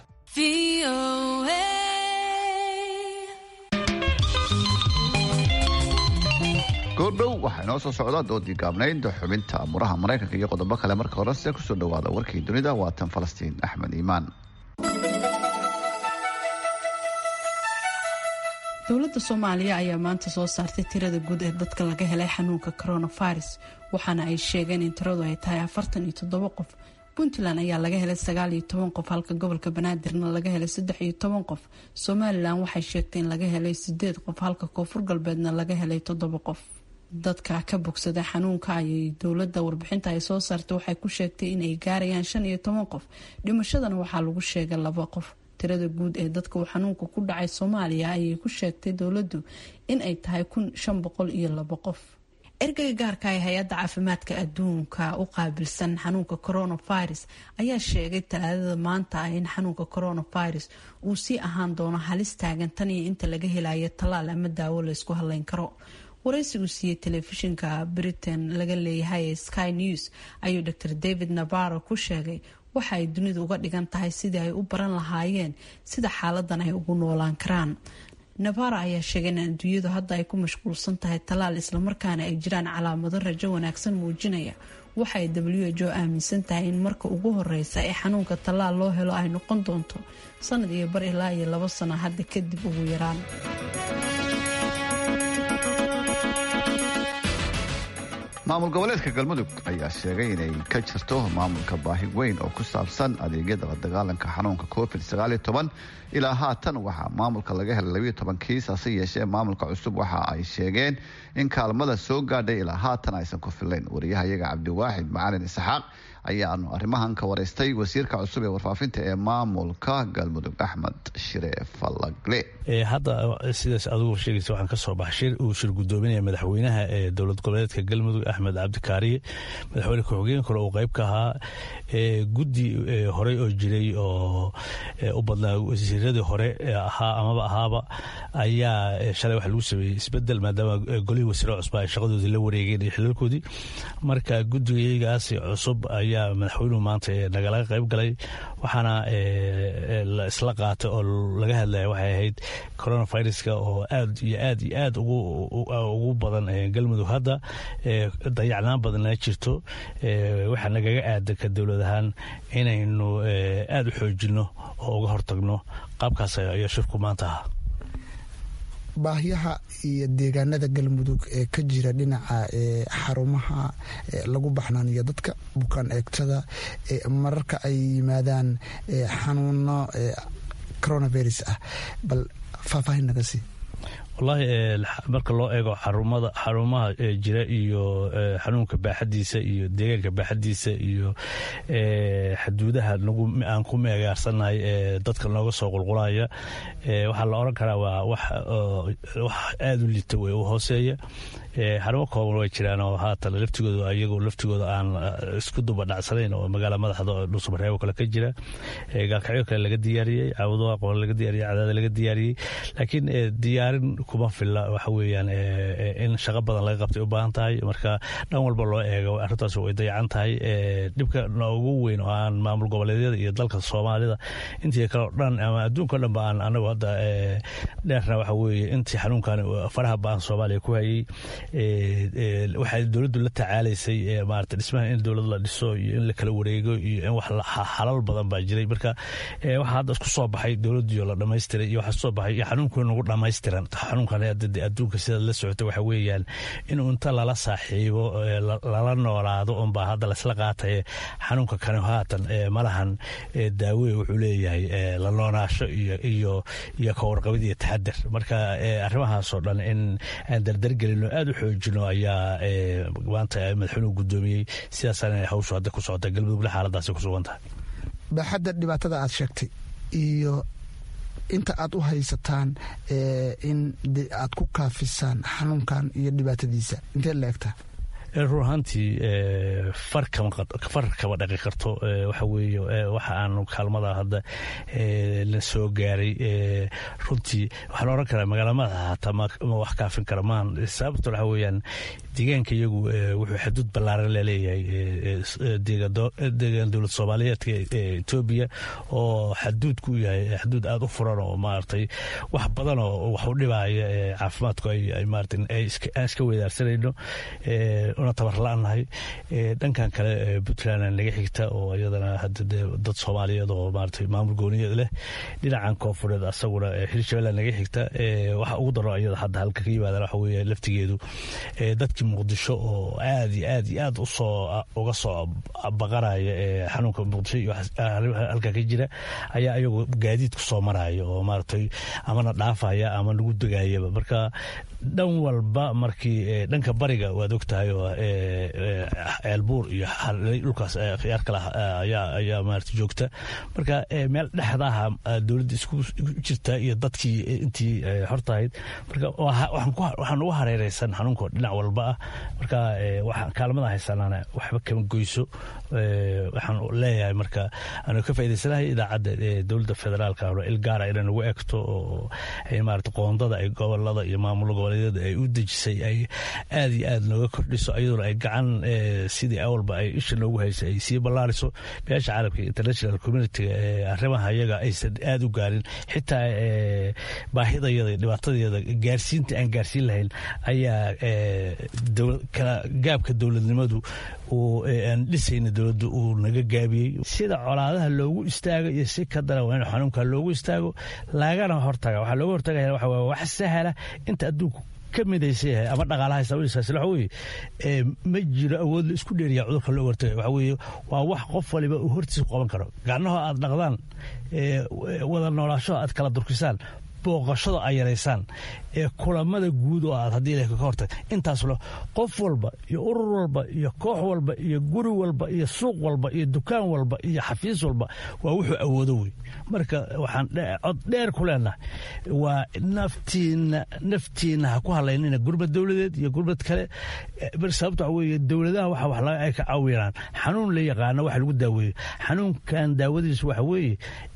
goordhow waxaa inoo soo socda doodii gaabnayd xubinta muraha maraykanka iyo qodobo kale marka horese kusoo dhawaada warkii dunida waatan falastiin axmed iimaan dowladda soomaaliya ayaa maanta soo saartay tirada guud ee dadka laga helay xanuunka coronavirus waxaana ay sheegeen in tiradu ay tahay afartan iyo toddobo qof puntland ayaa laga helay sagaal iyo toban qof halka gobolka banaadirna laga helay saddex iyo toban qof somalilan waxay sheegtay in laga helay sideed qof halka koonfur galbeedna laga helay toddoba qof dadka ka bogsada xanuunka ayay dowladda warbixinta ay soo saartay waxay ku sheegtay inay gaarayaan shan iyo toban qof dhimashadana waxaa lagu sheegay laba qof tirada guud ee dadka uu xanuunka ku dhacay soomaaliya ayay ku sheegtay dowladdu in ay tahay kun shan boqol iyo labo qof ergeyga gaarka ee hay-adda caafimaadka adduunka u qaabilsan xanuunka coronavirus ayaa sheegay talaadada maanta ah in xanuunka coronavirus uu sii ahaan doono halis taagan tan iyo inta laga helayo tallaal ama daawo laysku hadleyn karo waraysi uu siiyey telefishinka britain laga leeyahay ee sky news ayuu dr david nabaro ku sheegay waxa ay dunidu uga dhigan tahay sidii ay u baran lahaayeen sida xaaladan ay ugu noolaan karaan navara ayaa sheegay in adduunyadu hadda ay ku mashquulsan tahay tallaal islamarkaana ay jiraan calaamado rajo wanaagsan muujinaya waxa ay w h o aaminsan tahay in marka ugu horeysa ee xanuunka tallaal loo helo ay noqon doonto sanad iyo bar ilaa iyo labo sano hadda kadib ugu yaraan maamul goboleedka galmudug ayaa sheegay inay ka jirto maamulka baahi weyn oo ku saabsan adeegyada la dagaalanka xanuunka covid ilaa haatan waxaa maamulka laga helay kiis hase yeeshee maamulka cusub waxa ay sheegeen in kaalmada soo gaadhay ilaa haatan aysan ku filayn wariyahayaga cabdiwaaxid macalin isxaaq ayaanu arrimahan ka waraystay wasiirka cusub ee warfaafinta ee maamulka galmudug axmed shire fallagle hadda sidaas adigu sheegaysa waxaan ka soo baxay shir uu shir gudoominaya madaxweynaha ee dowlad goboleedka galmudug axmed cabdikaariye madaxweyne ku-xigeen kale uu qayb ka ahaa guddi horey oo jiray oo u badnaa wasiiradii hore ahaa amaba ahaaba ayaa shalay waxa lagu sameeyey isbedel maadaama golihii wasiiro cusba ay shaqadoodii la wareegeen iyo xilalkoodii marka guddigayagaas cusub ayaa ayaa madaxweynuhu maanta nagalaga qayb galay waxaana la isla qaatay oo laga hadlaya waxay ahayd coronaviruska oo aad iyo aad iyo aad ugu badan galmudug hadda dayacnaan badanna jirto waxaa nagaga aadan ka dowlad ahaan inaynu aada u xoojinno oo uga hortagno qaabkaas ayaa shirku maanta ahaa baahyaha iyo deegaanada galmudug ee ka jira dhinaca xarumaha lagu baxnaaniyo dadka bukaan eegtada mararka ay yimaadaan xanuuno coronavirus ah bal faahfaahin naga sii wallaahi marka loo eego xarumada xarumaha jira iyo xanuunka baaxadiisa iyo deegaanka baaxadiisa iyo xaduudaha aan ku meegaarsannahay ee dadka nooga soo qulqulaya waxaa la odhan karaa waa wax aada u liita wey u hooseeya xarumo kooban way jiraan oo haatan laftigooda iyagu laftigooda aan isku duba dhacsanayn oo magaala madaxda oo dhuusamareebo kale ka jira gaalkacyo kale laga diyaariyey caabudaha qoban laga diyaariyey cadaada laga diyaariyey laakiin diyaarin kuma filla waxa weeyaan in shaqo badan laga qabtay u baahan tahay marka dhan walba loo eego arrintaas way dayacan tahay dhibka noogu weyn oo aan maamul goboleedyada iyo dalka soomaalida intii kale dhan ama adduunka o dhan ba aan anagu hadda dheerna waxa weeye intii xanuunkan faraha ba-an soomaaliya ku hayey waxay dowladdu la tacaalaysay maarata dhismaha in dowlad la dhiso iyo in la kala wareego iyo in wax xalal badan baa jiray marka waxaa hadda isku soo baxay dowladdiio la dhamaystiray iyo waxaa soo baxay iyo xanuunkii nagu dhamaystiran xanuunkan adduunka sidaad la socota waxa weeyaan in inta lala saaxiibo lala noolaado unbaa hadda laisla qaataye xanuunka kani haatan malahan daawe wuxuu leeyahay la noonaasho iyo iyo iyo kawarqabid iyo taxadar marka arrimahaasoo dhan in aan dardargelino aada u xoojino ayaa maanta madaxweynuhu guddoomiyey sidaasana hawshu hadda ku socota galmudugna xaaladaasi ku sugan tahay baaxadda dhibaatada aad sheegtay iyo inta aad u haysataan in aad ku kaafisaan xanuunkan iyo dhibaatadiisa intee la egtaa run ahaantii far kama dhaqi karto waxa weeye waxa aanu kaalmada hadda la soo gaaray runtii waxaan oran karaa magaalamada hataa ma wax kaafin kara maan sababto waxa weeyaan deegaanka iyagu wuxuu xaduud ballaaran laleeyahay deegaan dowlad soomaaliyeedka etoobiya oo xaduudku yahay xaduud aada u furan oo maaragtay wax badan oo wax u dhibaya caafimaadku ay maarata aan iska wedaarsanayno una tabar la-nahay dhankan kale puntland naga xigta oo iyadana hadda dad soomaaliyeed oo maarata maamul gooniyeed leh dhinacan koonfureed asaguna hirshabelle naga xigta waxa ugu daro iyada hadda halka ka yimaadaan waxa weeye laftigeedu dadkii muqdisho oo aad iyo aad iyo aad usoo uga soo baqanaya xanuunka muqdisho iyo halka ka jira ayaa iyagu gaadiid ku soo maraya oo maaragtay amana dhaafaya ama nagu degayaba marka dhan walba markii dhanka bariga waad ogtahay oo ceelbuur iyo dhulkaas khiyaar kale ayaa maarata joogta marka meel dhexdaha dowladda isku jirta iyo dadkii intii hortahayd marka waxaan ugu hareereysan xanuunko dhinac walba ah marka kaalmada haysanana waxba kama goyso waxaan leeyahay marka aanu ka faa'idaysanahay idaacadda dowladda federaalka il gaara inay nagu egto oo maarata qoondada ay gobolada iyo maamul goboleedyada ay u dejisay ay aad iyo aad nooga kordhiso iyaduna ay gacan sidii awalba ay isha noogu haysay ay sii ballaariso beesha caalamka international communitiga arrimaha iyaga aysan aada u gaarin xitaa baahidayada dhibaatadayada gaarsiinta aan gaarsiin lahayn ayaa gaabka dowladnimadu aan dhisayna dowladda uu naga gaabiyey sida colaadaha loogu istaago iyo si ka daran waa in xanuunka loogu istaago lagana hortaga waxaa looga hortagaya waxa waa wax sahla inta adduunku ka midaysa yahay ama dhaqaalaha sababiisaas waxa weeye ma jiro awood la isku dheeriya cudurka loo hortagay waxa weeye waa wax qof waliba uu hortiisa qaban karo gacnaho aad dhaqdaan wada noolaasho aad kala durkisaan booqashada ay yaraysaan ee kulamada guud oo aad haddii ilahay ka hortag intaaslo qof walba iyo urur walba iyo koox walba iyo guri walba iyo suuq walba iyo dukaan walba iyo xafiis walba waa wuxuu awoodo wey marka waxaan cod dheer ku leenahay waa naftiina naftiina ha ku hadlaynina gurbad dowladeed iyo gurbad kale sababta waxa weeye dowladaha waxa wax ay ka caawinaan xanuun la yaqaano waxa lagu daaweeyo xanuunkan daawadiisu waxa weeye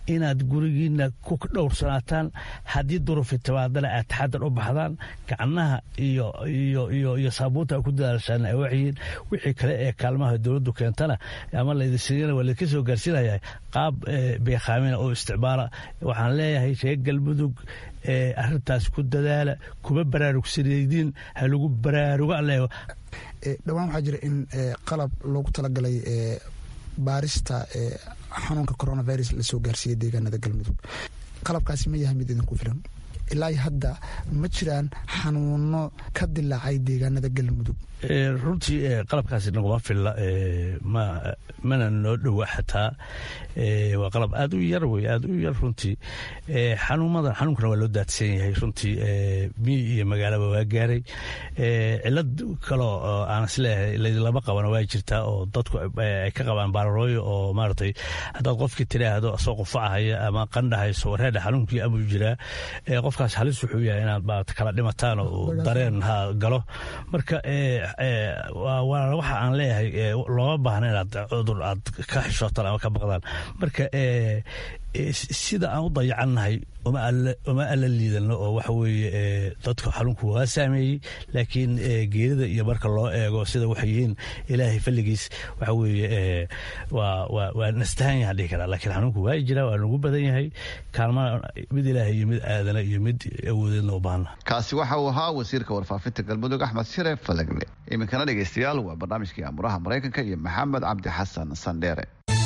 inaad gurigiina ku dhowrsanaataan haddii durufi timaadana aad taxadar u baxdaan gacnaha iyo iyo iyo iyo saabuunta aad ku dadaashaan ay waxyihiin wixii kale ee kaalmaha dowladdu keentana ama laydinsiiyana waa laydinka soo gaarsiinaya qaab beekhaamina oo isticmaala waxaan leeyahay reer galmudug arintaas ku dadaala kuma baraarugsanaydiin ha lagu baraarugo aleego dhowaan waxaa jira in qalab loogu talagalay baarista xanuunka coronavirus lasoo gaarsiiyey deegaanada galmudug qalabkaasi ma yahay mid idinku filan ilaa hadda ma jiraan xanuuno ka dilaacay deegaanada galmudug runtii qalabkaasi naguma filla mana noo dhowa xataa waa qalab aad u yar wey aad u yar runtii xanuumadan xanuunkana waa loo daadsan yahay runtii miyi iyo magaalaba waa gaaray cilad kaloo aan isleeyahay laydinlama qabana waa jirtaa oo dadku ay ka qabaan baararooyo oo maaragtay haddaad qofkii tiraahdo asoo qufacahaya ama qandhahayso wareedha xanuunkii amuu jiraa qofkaas halis wuxuu yahay inaad maarata kala dhimataan oo dareen ha galo marka waxa aan leeyahay looma baahna inaad cudur aad ka xishootaan ama ka baqdaan marka sida aan u dayacannahay uma alla liidano oo waxa weeye dadka xanuunku waa saameeyey laakiin geerida iyo marka loo eego sida waxay yihiin ilaahay falligiis waxa weeye waa nastahan yahan dhihi karaa laakiin xanuunku waa jira waa nagu badan yahay kaalmana mid ilaahay iyo mid aadana iyo mid awoodeedna u baahna kaasi waxa uu ahaa wasiirka warfaafinta galmudug axmed shire falagle iminkana dhegeystayaal waa barnaamijkii amuraha maraykanka iyo maxamed cabdi xasan sandheere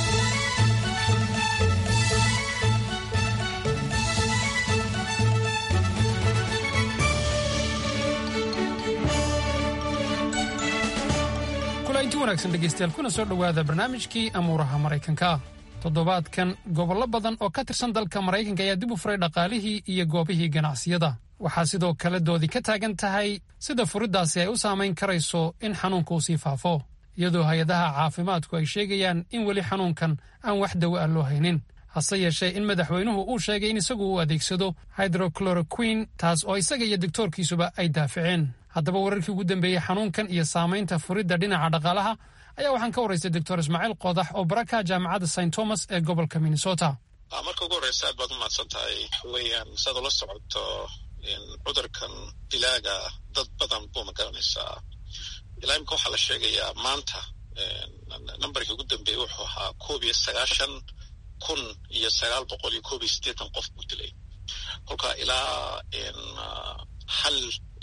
inti wanaagsan dhegaystayaal kuna soo dhowaada barnaamijkii amuuraha maraykanka toddobaadkan gobollo badan oo ka tirsan dalka maraykanka ayaa dib u furay dhaqaalihii iyo goobihii ganacsiyada waxaa sidoo kale doodi ka taagan tahay sida furiddaasi ay u saamayn karayso in xanuunka uu sii faafo iyadoo hay-adaha caafimaadku ay sheegayaan in weli xanuunkan aan wax dawo ah loo haynin hase yeeshee in madaxweynuhu uu sheegay in isagu uu adeegsado hydrocloroquin taas oo isaga iyo doktoorkiisuba ay daaficeen haddaba wararkii ugu dambeeyey xanuunkan iyo saamaynta furidda dhinaca dhaqaalaha ayaa waxaan ka waraystay doctor ismaaciil qoodax oo baraka jaamacadda st thomas ee gobolka minnesota marka ugu horreysa aad baad u mahadsan tahay waxaweyaan saad ula socoto cudurkan dilaaga dad badan buu ma garanaysaa ilaa imika waxaa la sheegayaa maanta nambarkii ugu dambeeyey wuxuu ahaa koob iyo sagaashan kun iyo sagaal boqol iyo koob iyo siddeetan qof buu dilay kolka ilaa hal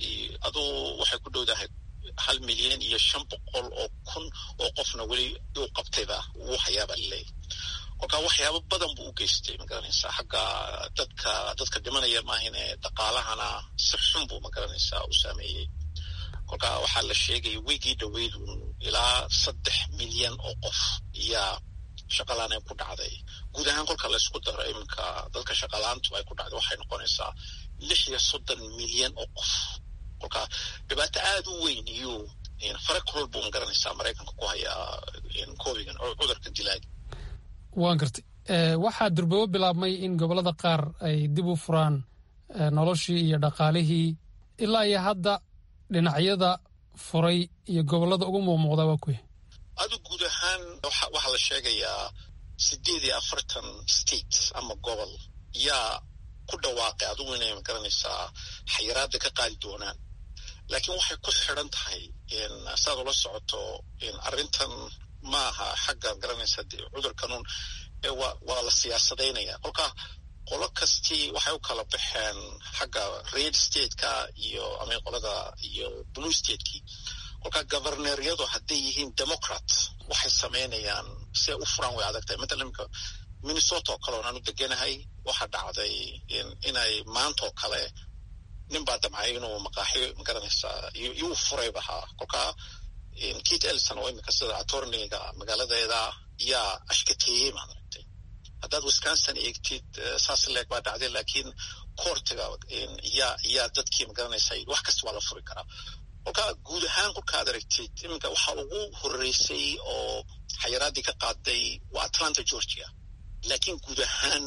aduu waxay ku dhowdahay hal milyan iyo shan boqol oo kun oo qofna weli uu qabtayba wuu hayaaba laleeyahy kolka waxyaabo badan buu u geystay magaranaysaa xagga dadka dadka dhimanaya maahine dhaqaalahana si xun buu magaranaysaa u saameeyey kolka waxaa la sheegaya wigii dhaweydu ilaa saddex milyan oo qof iyaa shaqalaanay ku dhacday guud ahaan kolka laysku daro iminka dadka shaqalaantu ay ku dhacday waxay noqonaysaa lix iyo soddon milyan oo qof kolka dhibaato aada u weyn iyo fare kulol buu magaranaysaa maraykanka ku hayaa covigan cudurka dilaaga waan gartay waxaa durbabo bilaabmay in gobollada qaar ay dib u furaan noloshii iyo dhaqaalihii ilaa iyo hadda dhinacyada furay iyo gobollada ugu muuqmuuqda waa kuya adu guud ahaan waxaa la sheegayaa sideed iyo afartan state ama gobol yaa ku dhawaaqay adugu inay magaranaysaa xayiraada ka qaadi doonaan laakiin waxay ku xidran tahay saad ula socoto arrintan maaha xagga garanaysa cudurkanuun waa la siyaasadaynaya kolka qolo kastii waxay u kala baxeen xagga red stateka iyo ama qolada iyo blue stateki kolka governeryadu hadday yihiin democrat waxay samaynayaan si ay u furaan way adag tahay matalan imika minnesota oo kale oon aanu deganahay waxaa dhacday inay maantaoo kale nin baa damcay inuu maqaaxiyo magaranaysaa yuu furayba haa kolka kit elson oo imika sida atorniga magaaladeeda yaa ashkateeyey maad aragtay haddaad wisconsin eegtid saas leeg baa dhacday laakiin koortiga yaa yaa dadkii magaranaysaa wax kasta waa la furi karaa kolka guud ahaan kolkaad aragtid iminka waxaa ugu horeysay oo xayiraadii ka qaaday waa atlanta georgia laakiin guud ahaan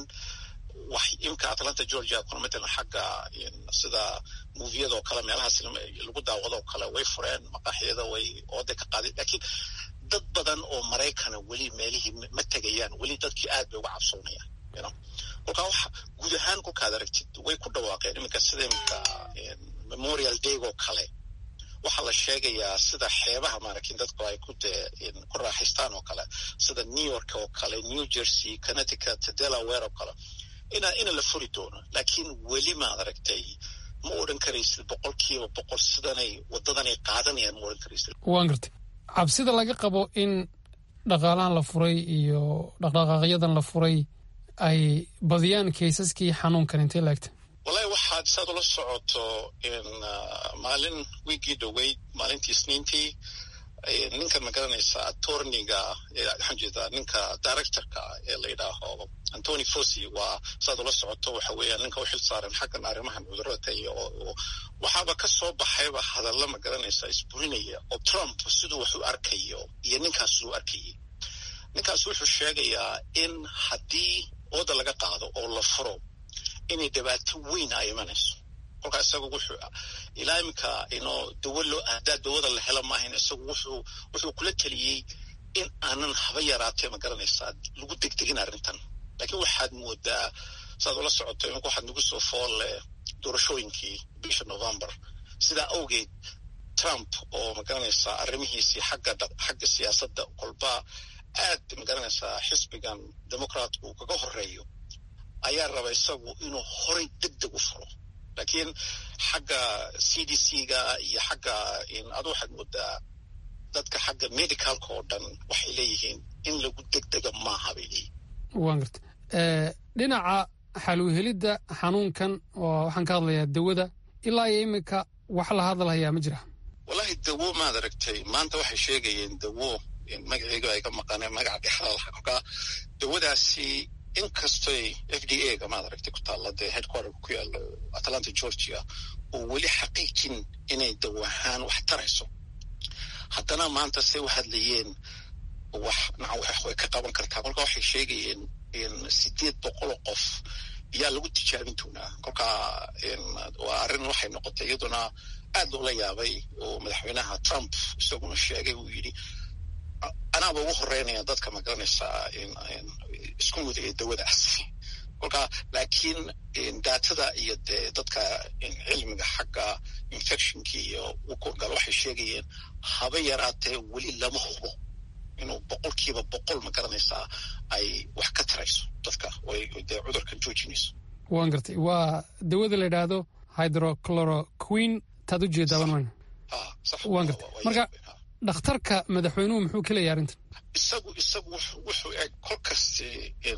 wax imka atlanta georgia kuna matalan xagga sida moviyada oo kale meelahaas lagu daawado oo kale way fureen maqaaxiyada way ooday ka qaadeen laakiin dad badan oo maraykana weli meelihii ma tegayaan weli dadkii aad bay uga cabsoonayaan kolkaa waxa guud ahaan kolkaad aragtid way ku dhawaaqeen iminka sida iminka memorial daygo kale waxaa la sheegayaa sida xeebaha maaragtin dadku ay ku dee ku raaxaystaan oo kale sida new york oo kale new jersey connecticut delaware oo kale ina ina la furi doono laakiin weli maad aragtay ma odhan karaysid boqol kiiba boqol sidanay wadadanay qaadanayaan ma odhan karaysid waan gartay cabsida laga qabo in dhaqaalahan la furay iyo dhaqdhaqaaqyadan la furay ay badiyaan kaysaskii xanuunkan intee laegta wallahi waxaad saad ula socoto in maalin wiigii dhoweyd maalintii isniintii ninkan ma garanaysaa attorniga waxaan jeedaa ninka directorka ee la yidhaaho antony fosi waa saad ula socoto waxa weeyaan ninka u xil saaran xaggan arrimahan cudurada iyo waxaaba ka soo baxayba hadalla ma garanaysaa isburinaya oo trump siduu wax u arkayo iyo ninkaas siduu arkayay ninkaas wuxuu sheegayaa in haddii ooda laga qaado oo la furo inay dhibaato weyn ay imanayso kolkaa isagu wuxuu ilaa iminka inoo dawo loo haddaa dawada la helo maahayn isagu wuxuu wuxuu kula teliyey in aanan haba yaraatee ma garanaysaa lagu degdegin arrintan laakiin waxaad moodaa saad ula socoto iminka waxaad nagu soo foolle doorashooyinkii bisha november sidaa awgeed trump oo ma garanaysaa arrimihiisii xagga xagga siyaasadda kolba aad ma garanaysaa xisbigan democraatku uu kaga horeeyo ayaa raba isagu inuu horay deg deg u furo laakiin xagga c d c ga iyo xagga adu waxaad moodaa dadka xagga medicalka oo dhan waxay leeyihiin in lagu degdega maaha bay leeyihin waan garta dhinaca xaluuhelidda xanuunkan oo waxaan ka hadlayaa dawada ilaa iyo iminka wax la hadalhayaa ma jira wallahi dawo maad aragtay maanta waxay sheegayeen dawo magaceyga ay ka maqaneen magaca dhexdalha kolkaa dawadaasi inkastoy f d a ga maad aragtay ku taalla dee headquarterka ku yaalo atlanta georgia oo weli xaqiijin inay dawo ahaan wax tarayso haddana maanta say u hadlayeen wax way ka qaban kartaa kolkaa waxay sheegayeen sideed boqoloo qof yaa lagu tijaabin doonaa kolkaa waa arrin waxay noqotay iyaduna aad loola yaabay oo madaxweynaha trump isaguna sheegay uu yidhi anaaba ugu horeynaya dadka ma garanaysaa isku mudaya dawadaas kolkaa laakiin daatada iyo dee dadka cilmiga xagga infectionki iyo ukurgal waxay sheegayeen haba yaraatee weli lama hubo inuu boqolkiiba boqol ma garanaysaa ay wax ka tarayso dadka dee cudurkan joojinayso waan gartay waa dawada la yidhaahdo hydrochloroquin taad u jeedaaban mayna waan gartay marka dhakhtarka madaxweynuhu muxuu ka leeyahy arrintan isagu isagu wuxuu eg kol kasti in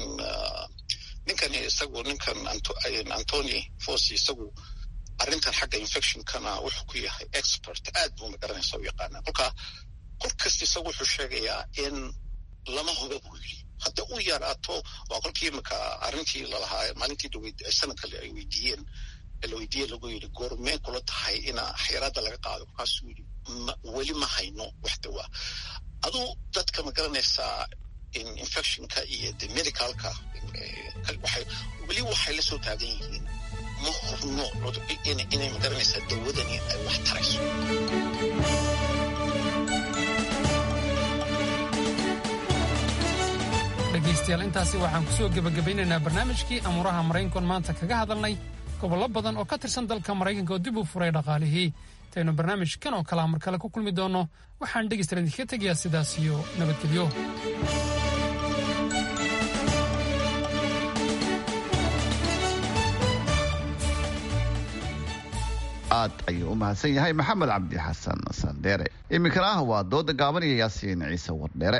ninkan isagu ninkan antony fosi isagu arrintan xagga infectionkana wuxuu ku yahay expert aad buu magaranaysa u yaqaana kolka kol kasta isagu wuxuu sheegayaa in lama huba buu yidhi hadda u yaraato waa kolkii imika arrintii lalahaa maalintii dhaweyd sanadka ay weydiiyeen la weydiiye lagu yidhi goormee kula tahay ina xayaraadda laga qaado kolkaasuu yidhi weli ma hayno wax dawaa aduu dadka ma garanaysaa infectionka iyo de medicalka weli waxay la soo taagan yihiin ma hubno inay ma garanaysaa dawadani ay wax tarayso dhegaystayaal intaasi waxaan ku soo gebagabaynaynaa barnaamijkii amuuraha maraykankoon maanta kaga hadalnay gobollo badan oo ka tirsan dalka maraykanka oo dib u furay dhaqaalihii intaynu barnaamijkan oo kalea mar kale ku kulmi doonno waxaan dhegaystayaal idinkaga tegayaa sidaas iyo nabadgelyo aad ayuu u mahadsan yahay maxamed cabdi xasan sandheere iminkana ah waa dooda gaaban iyo yaasiin ciise wardheere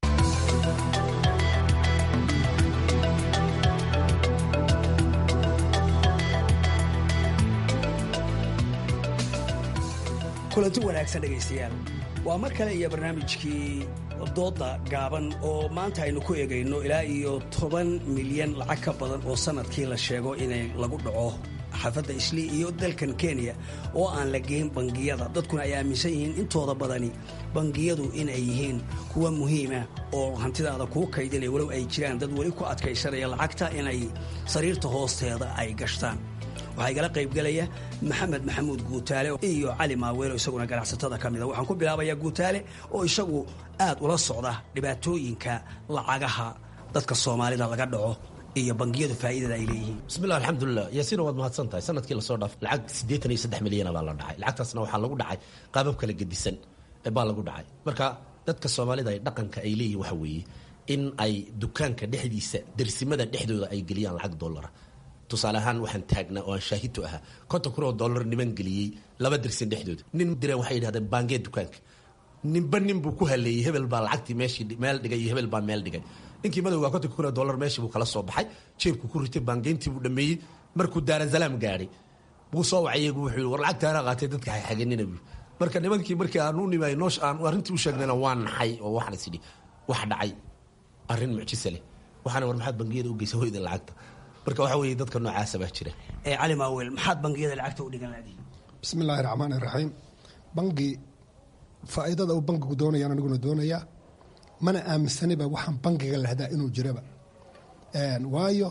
kulanti wanaagsan dhegaystayaal waa mar kale iyo barnaamijkii dooda gaaban oo maanta aynu ku eegayno ilaa iyo toban milyan lacag ka badan oo sanadkii la sheego inay lagu dhaco xaafadda islii iyo dalkan kenya oo aan la geyn bangiyada dadkuna ay aaminsan yihiin intooda badani bangiyadu inay yihiin kuwa muhiima oo hantidaada kuu kaydinaya walow ay jiraan dad weli ku adkaysanaya lacagta inay sariirta hoosteeda ay gashtaan waxaa igala qaybgelaya maxamed maxamuud guutaale iyo cali maaweelo isaguna ganacsatada ka mida waxaan ku bilaabayaa guutaale oo isagu aad ula socda dhibaatooyinka lacagaha dadka soomaalida laga dhaco iyo bangiyadu faa'iidada ay leeyihiin bismillah alxamdulilah yaasiina waad mahadsan tahay sanadkii lasoo dhaaf lacag siddeetan iyo saddex milyana baa la dhacay lacagtaasna waxaa lagu dhacay qaabab kala gedisan baa lagu dhacay marka dadka soomaalida ay dhaqanka ay leeyihin waxa weeye in ay dukaanka dhexdiisa dersimada dhexdooda ay geliyaan lacag dollara tusaale ahaan waxaan taagnaa oo aan shaahidtu ahaa konton kun oo dollar niman geliyey laba dersin dhexdooda nin direen waxay yidhahdeen baangee dukaanka ninba nin buu ku haleeyey hebel baa lacagtii meeshii meel dhigay iyo hebel baa meel dhigay ninkii madowga kontonka kun oo dollar meeshii buu kala soo baxay jeebku ku ritay baangeyntii buu dhameeyey markuu daarasalaam gaadhay buu soo wacayay buu wuxuu war lacagtaana qaatay dadka xaxaganina buu marka nimankii markii aan u nimay noosh aan arrintii u sheegnayna waa naxay oo waxaan is idhi wax dhacay arrin mucjise leh waxaana war maxaad bangiyada u geysa hoyda lacagta marka waxa weeye dadka noocaasa baa jira cali maawel maxaad bangiyada lacagta u dhigan laadiin bismi illaahi raxmaan iraxiim bangi faa'iidada uu bangigu doonayaan aniguna doonayaa mana aaminsaniba waxaan bangiga lahdaa inuu jiraba waayo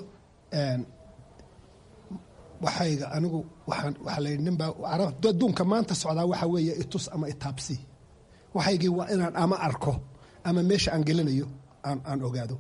waxayga anigu waxaan waxaa layidhi ninbaa adduunka maanta socdaa waxa weeye itus ama itaabsi waxaygii waa inaan ama arko ama meesha aan gelinayo aan aan ogaado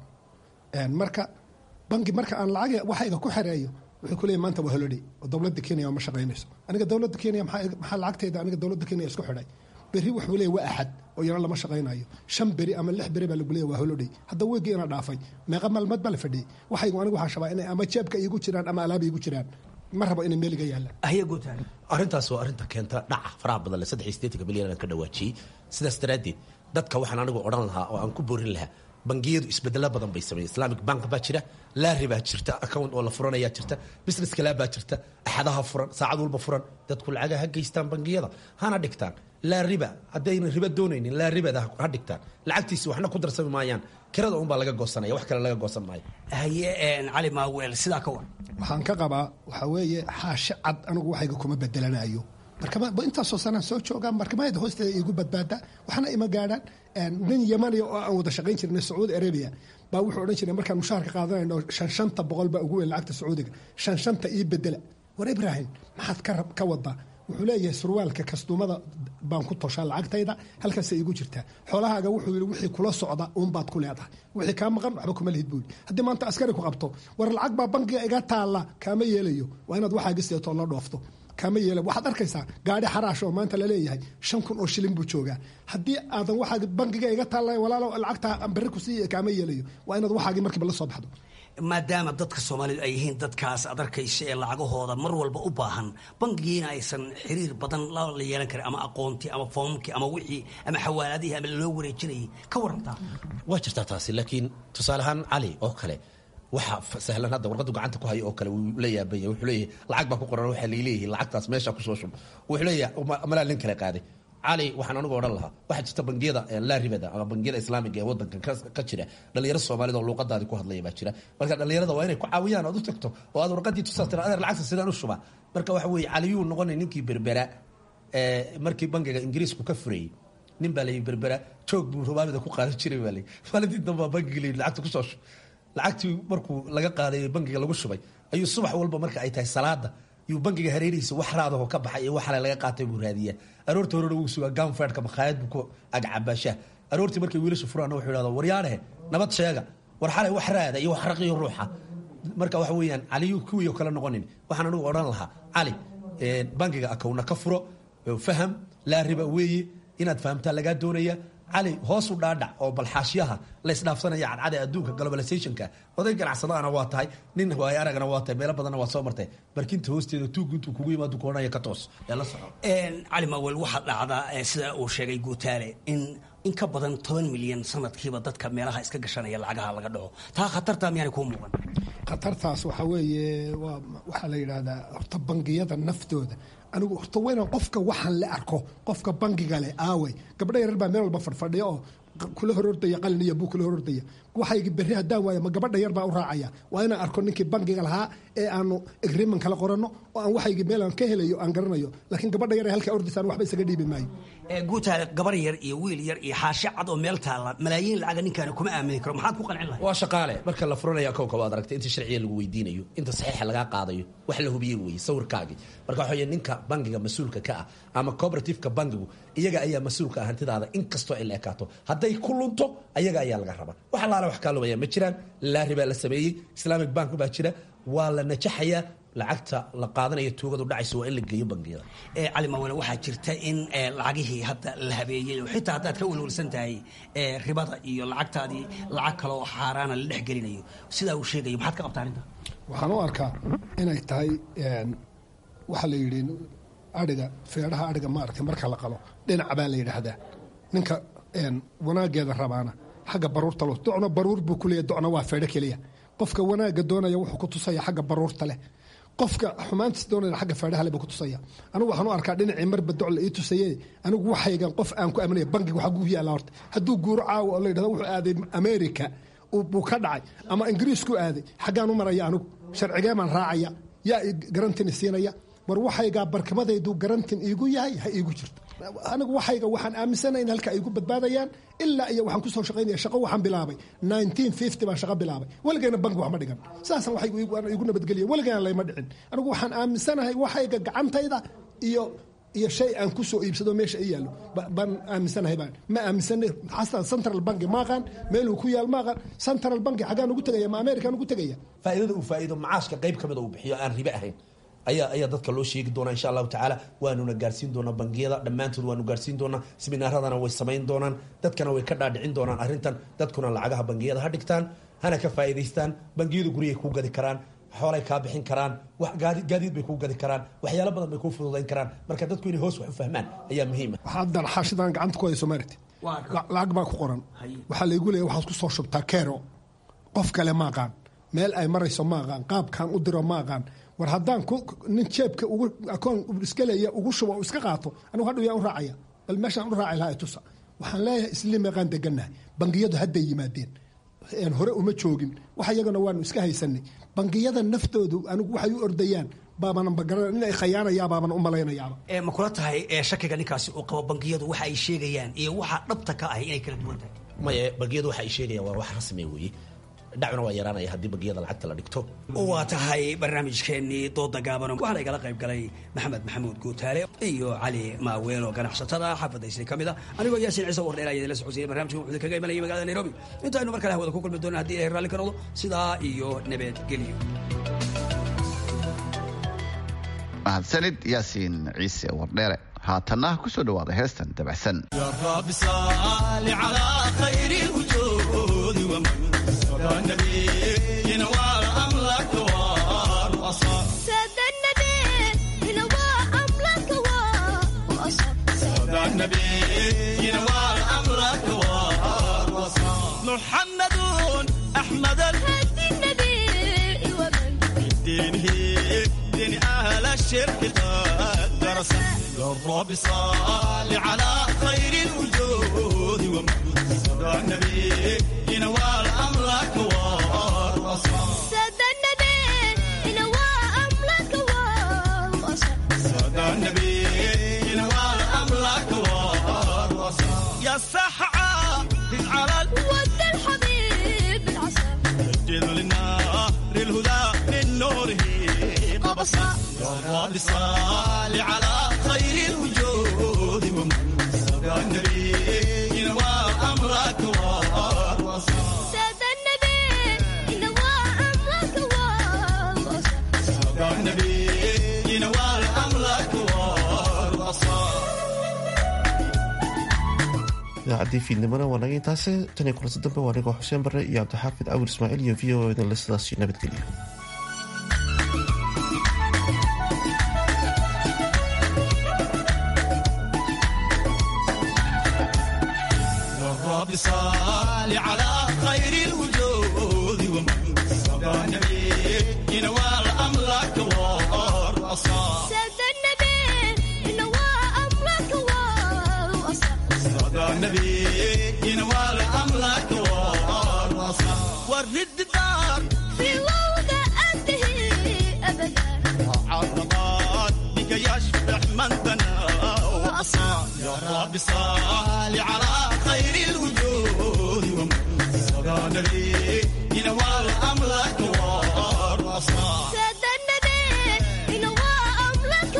marka bangi marka aan lacag waxayga ku xereeyo wuxuu ku leeyahy maanta waa holiday oo dowladda kenya ma shaqaynayso aniga dowladda kenya maxaa lacagtayda aniga dowladda kenya isku xidhay berri wuxuu leeyahy waa axad oo yana lama shaqaynayo shan beri ama lix beri baa lagu leeyahy waa holiday hadda weygii ina dhaafay meeqa maalmood baa la fadhiyey waxaygu anigu waxaan shabaa inay ama jeebka iigu jiraan ama alaaba iigu jiraan ma rabo inay meeliga yaalaan arrintaas waa arrinta keenta dhaca faraha badan le saddex iyo siddeetanka milyan aan ka dhawaajiyey sidaas daraaddeed dadka waxaan anigu odhan lahaa oo aan ku boorin lahaa bangiyadu isbedelo badan bay sameeyeen islamic bank baa jira laari baa jirta account oo la furanayaa jirta business kala baa jirta axadaha furan saacad walba furan dadku lacaga ha geystaan bangiyada hana dhigtaan laa riba haddayna riba doonaynin laa ribada ha dhigtaan lacagtiisi waxna ku darsami maayaan kirada unbaa laga goosanaya wax kale laga goosan maayo haye cali maawel sidaa ka war waxaan ka qabaa waxaa weeye xaashi cad anigu waxayga kuma bedelanayo markama intaasoo sanaan soo joogaa markamayada hoosteeda iigu badbaada waxna ima gaadhaan nin yamaniya oo aan wada shaqayn jirnay sacuudi arabia baa wuxuu odhan jiray markaan mushaharka qaadanayno shan shanta boqol baa ugu weyn lacagta sacuudiga shan shanta ii bedela war ibraahim maxaad ka wadaa wuxuu leeyahay surwaalka kastuumada baan ku toshaa lacagtayda halkaasay igu jirtaa xoolahaaga wuxuu yidhi wixii kula socda uunbaad ku leedahay wixii kaa maqan waxba kuma lihid buuli haddii maanta askari ku qabto war lacag baa bankiga iga taalla kaama yeelayo waa inaad waxaaga seeto la dhoofto kaama yeela waxaad arkaysaa gaadhi xaraash oo maanta laleeyahay shan kun oo shilin buu joogaa haddii aadan waxaa bankiga iga taalla walaalo lacagtaa berri ku siiya kaama yeelayo waa inaad waxaagii markiiba la soo baxdo maadaama dadka soomaalidu ay yihiin dadkaas ad arkaysa ee lacagahooda mar walba u baahan bankigiina aysan xiriir badan la yeelan karin ama aqoontii ama foomkii ama wixii ama xawaaladihii ama loo wareejinayay ka warantaa waa jirtaa taasi laakiin tusaale ahaan cali oo kale waxa sahlan hadda warqadu gacanta ku hayo oo kale wuu la yaabanya wuxuu leeyahay lacag baa ku qoran waxaa laleeyahay lacagtaas meesha kusoo shub wuxuu leeyahay malaa nin kale qaaday cali waxaan anigu odhan lahaa waxaa jirta bangiyada laa ribada ama bangiyada islaamiga ee wadankan ka jira dhalinyaro soomaalida oo luuqadaadii ku hadlaya baa jira marka dhalinyarada waa inay ku caawiyaan ood u tagto oo aad warqadii tusaa tira adeer lacagta sidaan u shubaa marka waxa weeye caliyuu noqonay ninkii berbera markii bangiga ingiriisku ka furayey nin baa layi berbera joog buu rubaamida ku qaadan jiray baa layi maalintii dambaa bangiga layi lacagta kusoo shub lacagtii markuu laga qaaday bangiga lagu shubay ayuu subax walba marka ay tahay salaada yuu bangiga hareerihiisa wax raadaho ka baxay iyo waxale laga qaatay buu raadiyaa aroorta horena wuu sugaa ganfedka makhaayad buu ku agcabaashaa aroortii markay wiilasha furaan wuxuu yidhahda waryaadhehe nabad sheega war xalay wax raada iyo wax raqiyo ruuxa marka waxa weeyaan caliyu kuwiio kale noqonin waxaan anigu odhan lahaa cali bangiga akowna ka furo faham laa riba weeye inaad fahamtaa lagaa doonaya cali hoosu dhaadhac oo balxaashyaha la isdhaafsanaya cadcada adduunka globalizationka oday ganacsadaana waa tahay nin waayo aragana waa tahay meelo badanna waa soo martay barkinta hoosteeda tuugu intuu kugu yimaado koonaya ka toos ee la soco cali mawel waxaa dhacdaa sida uu sheegay guutaale in in ka badan toban milyan sanadkiiba dadka meelaha iska gashanaya lacagaha laga dhaco taa khatartaa miyaanay kuu muuqan khatartaas waxaa weeye waa waxaa la yidhaahdaa horta bangiyada naftooda anigu horta wayna qofka waxaan la arko qofka bangiga leh aawey gabdho yarar baa meel walba fadhfadhiya oo kula horordaya qalin iyo buu kula horordaya waxaygi berri haddaan waayo ma gabadha yar baa u raacaya waa inaan arko ninkii bangiga lahaa ee aanu agreement kala qoranno oo aan waxaygi meel aan ka helayo aan garanayo laakiin gabadha yar ee halkaa ordaysaan waxba isaga dhiibi maayo guutaale gabar yar iyo wiil yar iyo xaashi cad oo meel taalla malaayiin lacaga ninkaani kuma aamini karo maxaad ku qancin lahay waa shaqaale marka la furanaya akownka waad aragtay inta sharciga lagu weydiinayo inta saxiixa lagaa qaadayo wax la hubiyey weeye sawirkaagii marka waxaa ninka bangiga mas-uulka ka ah ama cooperativeka bangigu iyaga ayaa mas-uulka ah hantidaada inkastoo ay la ekaato haddii hadday ku lunto ayaga ayaa laga rabaa wax allaala wax kaa lumaya ma jiraan laari baa la sameeyey islamic bank baa jira waa la najaxayaa lacagta la qaadanayo tuugadu dhacaysa waa in la geeyo bangiyada cali mawele waxaa jirta in lacagihii hadda la habeeyey oo xitaa haddaad ka welwelsan tahay ribada iyo lacagtaadii lacag kale oo xaaraana la dhex gelinayo sidaa uu sheegayo maxaad ka qabtaa arrinta waxaan u arkaa inay tahay waxaa la yidhi adhiga feedhaha adhiga maaragtay marka la qalo dhinac baa la yidhaahdaa ninka wanaageeda rabaana xagga baruurta lo docna baruur buu kuleeya docna waa feedho keliya qofka wanaagga doonaya wuxuu ku tusaya xagga baruurta leh qofka xumaantiis doonaya xagga feedhaha leh buu ku tusaya anigu waxaan u arkaa dhinacii marba doc la ii tusaye anigu waxaygan qof aan ku aaminaya bangiga waxaa gugu yaalla horta hadduu guuro caawa oo la yidhahdo wuxuu aaday america buu ka dhacay ama ingiriisku aaday xaggaan u maraya anigu sharcigee baan raacaya yaa garantin siinaya war waxaygaa barkimadaydu garantin iigu yahay ha iigu jirto anigu waxayga waxaan aaminsanayn halka ay igu badbaadayaan ilaa iyo waxaan kusoo shaqaynaya shaqo waxaan bilaabay baan shaqo bilaabay weligayna bank wax ma dhigan saasaan waxaygu igu nabadgeliya weligayna layma dhicin anigu waxaan aaminsanahay waxayga gacantayda iyo iyo shay aan ku soo iibsado meesha i yaallo baan aaminsanahay baan ma aaminsana xasan central banki maaqaan meeluu ku yaal maaqaan central banki xaggaan ugu tegaya ma amerikaan ugu tegaya faa'iidada uu faa'iido macaashka qayb ka mida uu bixiyo aan ribe ahayn ayaa ayaa dadka loo sheegi doonaa insha allahu tacaala waanuna gaarsiin doonaa bangiyada dhammaantood waanu gaarsiin doonaa siminaaradana way samayn doonaan dadkana way ka dhaadhicin doonaan arrintan dadkuna lacagaha bangiyada ha dhigtaan hana ka faa'iidaystaan bangiyadu guryay kuu gadi karaan xoolay kaa bixin karaan gaadiid bay kuu gadi karaan waxyaalo badan bay kuu fududayn karaan marka dadku inay hoos wax u fahmaan ayaa muhiima haddan xaashidan gacanta ku hayso maaragti lacag baa ku qoran waxaa laygu leeya waxaad ku soo shubtaa kero qof kale ma aqaan meel ay marayso ma aqaan qaabkaan u diro ma aqaan war haddaan nin jeebka ugu akoon iska leeya ugu shubo iska qaato anigu hadhow yaa u raacaya bal meeshaan u raaci lahaa tusa waxaan leeyahay isli meeqaan degannahay bangiyadu hadday yimaadeen hore uma joogin wax iyagana waanu iska haysanay bangiyada naftoodu anigu waxay u ordayaan baabanan bagaran in ay khayaanayaa baaban u malaynayaaba ma kula tahay shakiga ninkaasi uu qabo bangiyadu waxa ay sheegayaan iyo waxa dhabta ka ahy inay kala duwan tahay maye bangiyadu waxa ay sheegayaan waa wax rasmi weeye dhacuna waa yaraanaya haddii bangiyada lacagta la dhigto waa tahay barnaamijkeennii dooda gaaban waxaana igala qayb galay maxamed maxamuud guutaale iyo cali maaweelo ganacsatada xaafadda isli ka mid a anigoo yaasin ciise wardheel ayaa idinla socodsiiyay barnamijkan wuxuu kaga imanayay magaalada nairobi intaaynu mar kale hawada ku kulmi doona haddii ilahay raalli ka noqdo sidaa iyo nabadgelyo mahadsanid yaasiin ciise wardheere haatanna ku soo dhawaada heestan dabacsan محمد أحمد الهدي النبي ومن بدينه دين أهل الشرك قد درس الرب صال على خير الوجود ومن صدى النبي ينوال أمرك والرصاص سادة النبي ينوى أملك والوصف صدى النبي ينوال أمرك والرصاص يا السحعة على ود الحبيب العسل سجل للنار الهدى من نوره قبصا يا رب صال على خير الوجود ومن صدى النبي ينوى أمرك والرصاص سادة النبي ينوى أملك والوصف صدى النبي ينوى أمرك والرصاص idaacaddii fiidnimona waa naga intaase tan iyo kulanti dambe waa anigoo xuseen barre iyo cabdixaafid cawir ismaaciil iyo v o edan sidaasi nabadgelyo الرب صال على خير الوجود ومن صدى النبي ينوال أمرك والرصاص سادة النبي ينوى أملك والوصف صدى النبي ينوال أمرك والرصاص ورد الدار في وضع أنتهي أبدا عرضات بك يشبح من بنى وأصاب يا رب صال على خير الوجود ومن صدى النبي ينوال أمرك والرصاص سادة النبي ينوى أملك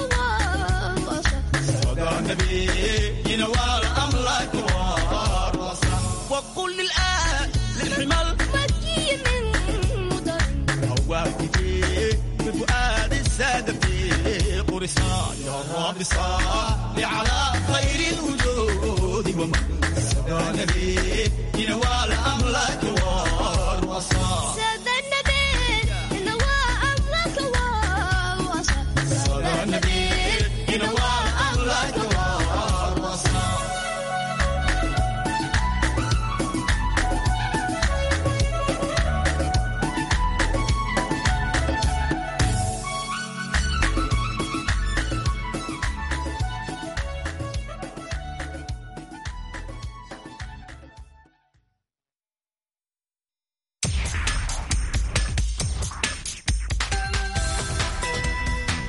والوصف صدى النبي ينوال أمرك والرصاص حمل مكي من مدر هواكي بفؤاد السادتي قرصان يا رب صل على خير الوجود ومن سبى نبي ينوال أملاك والوصال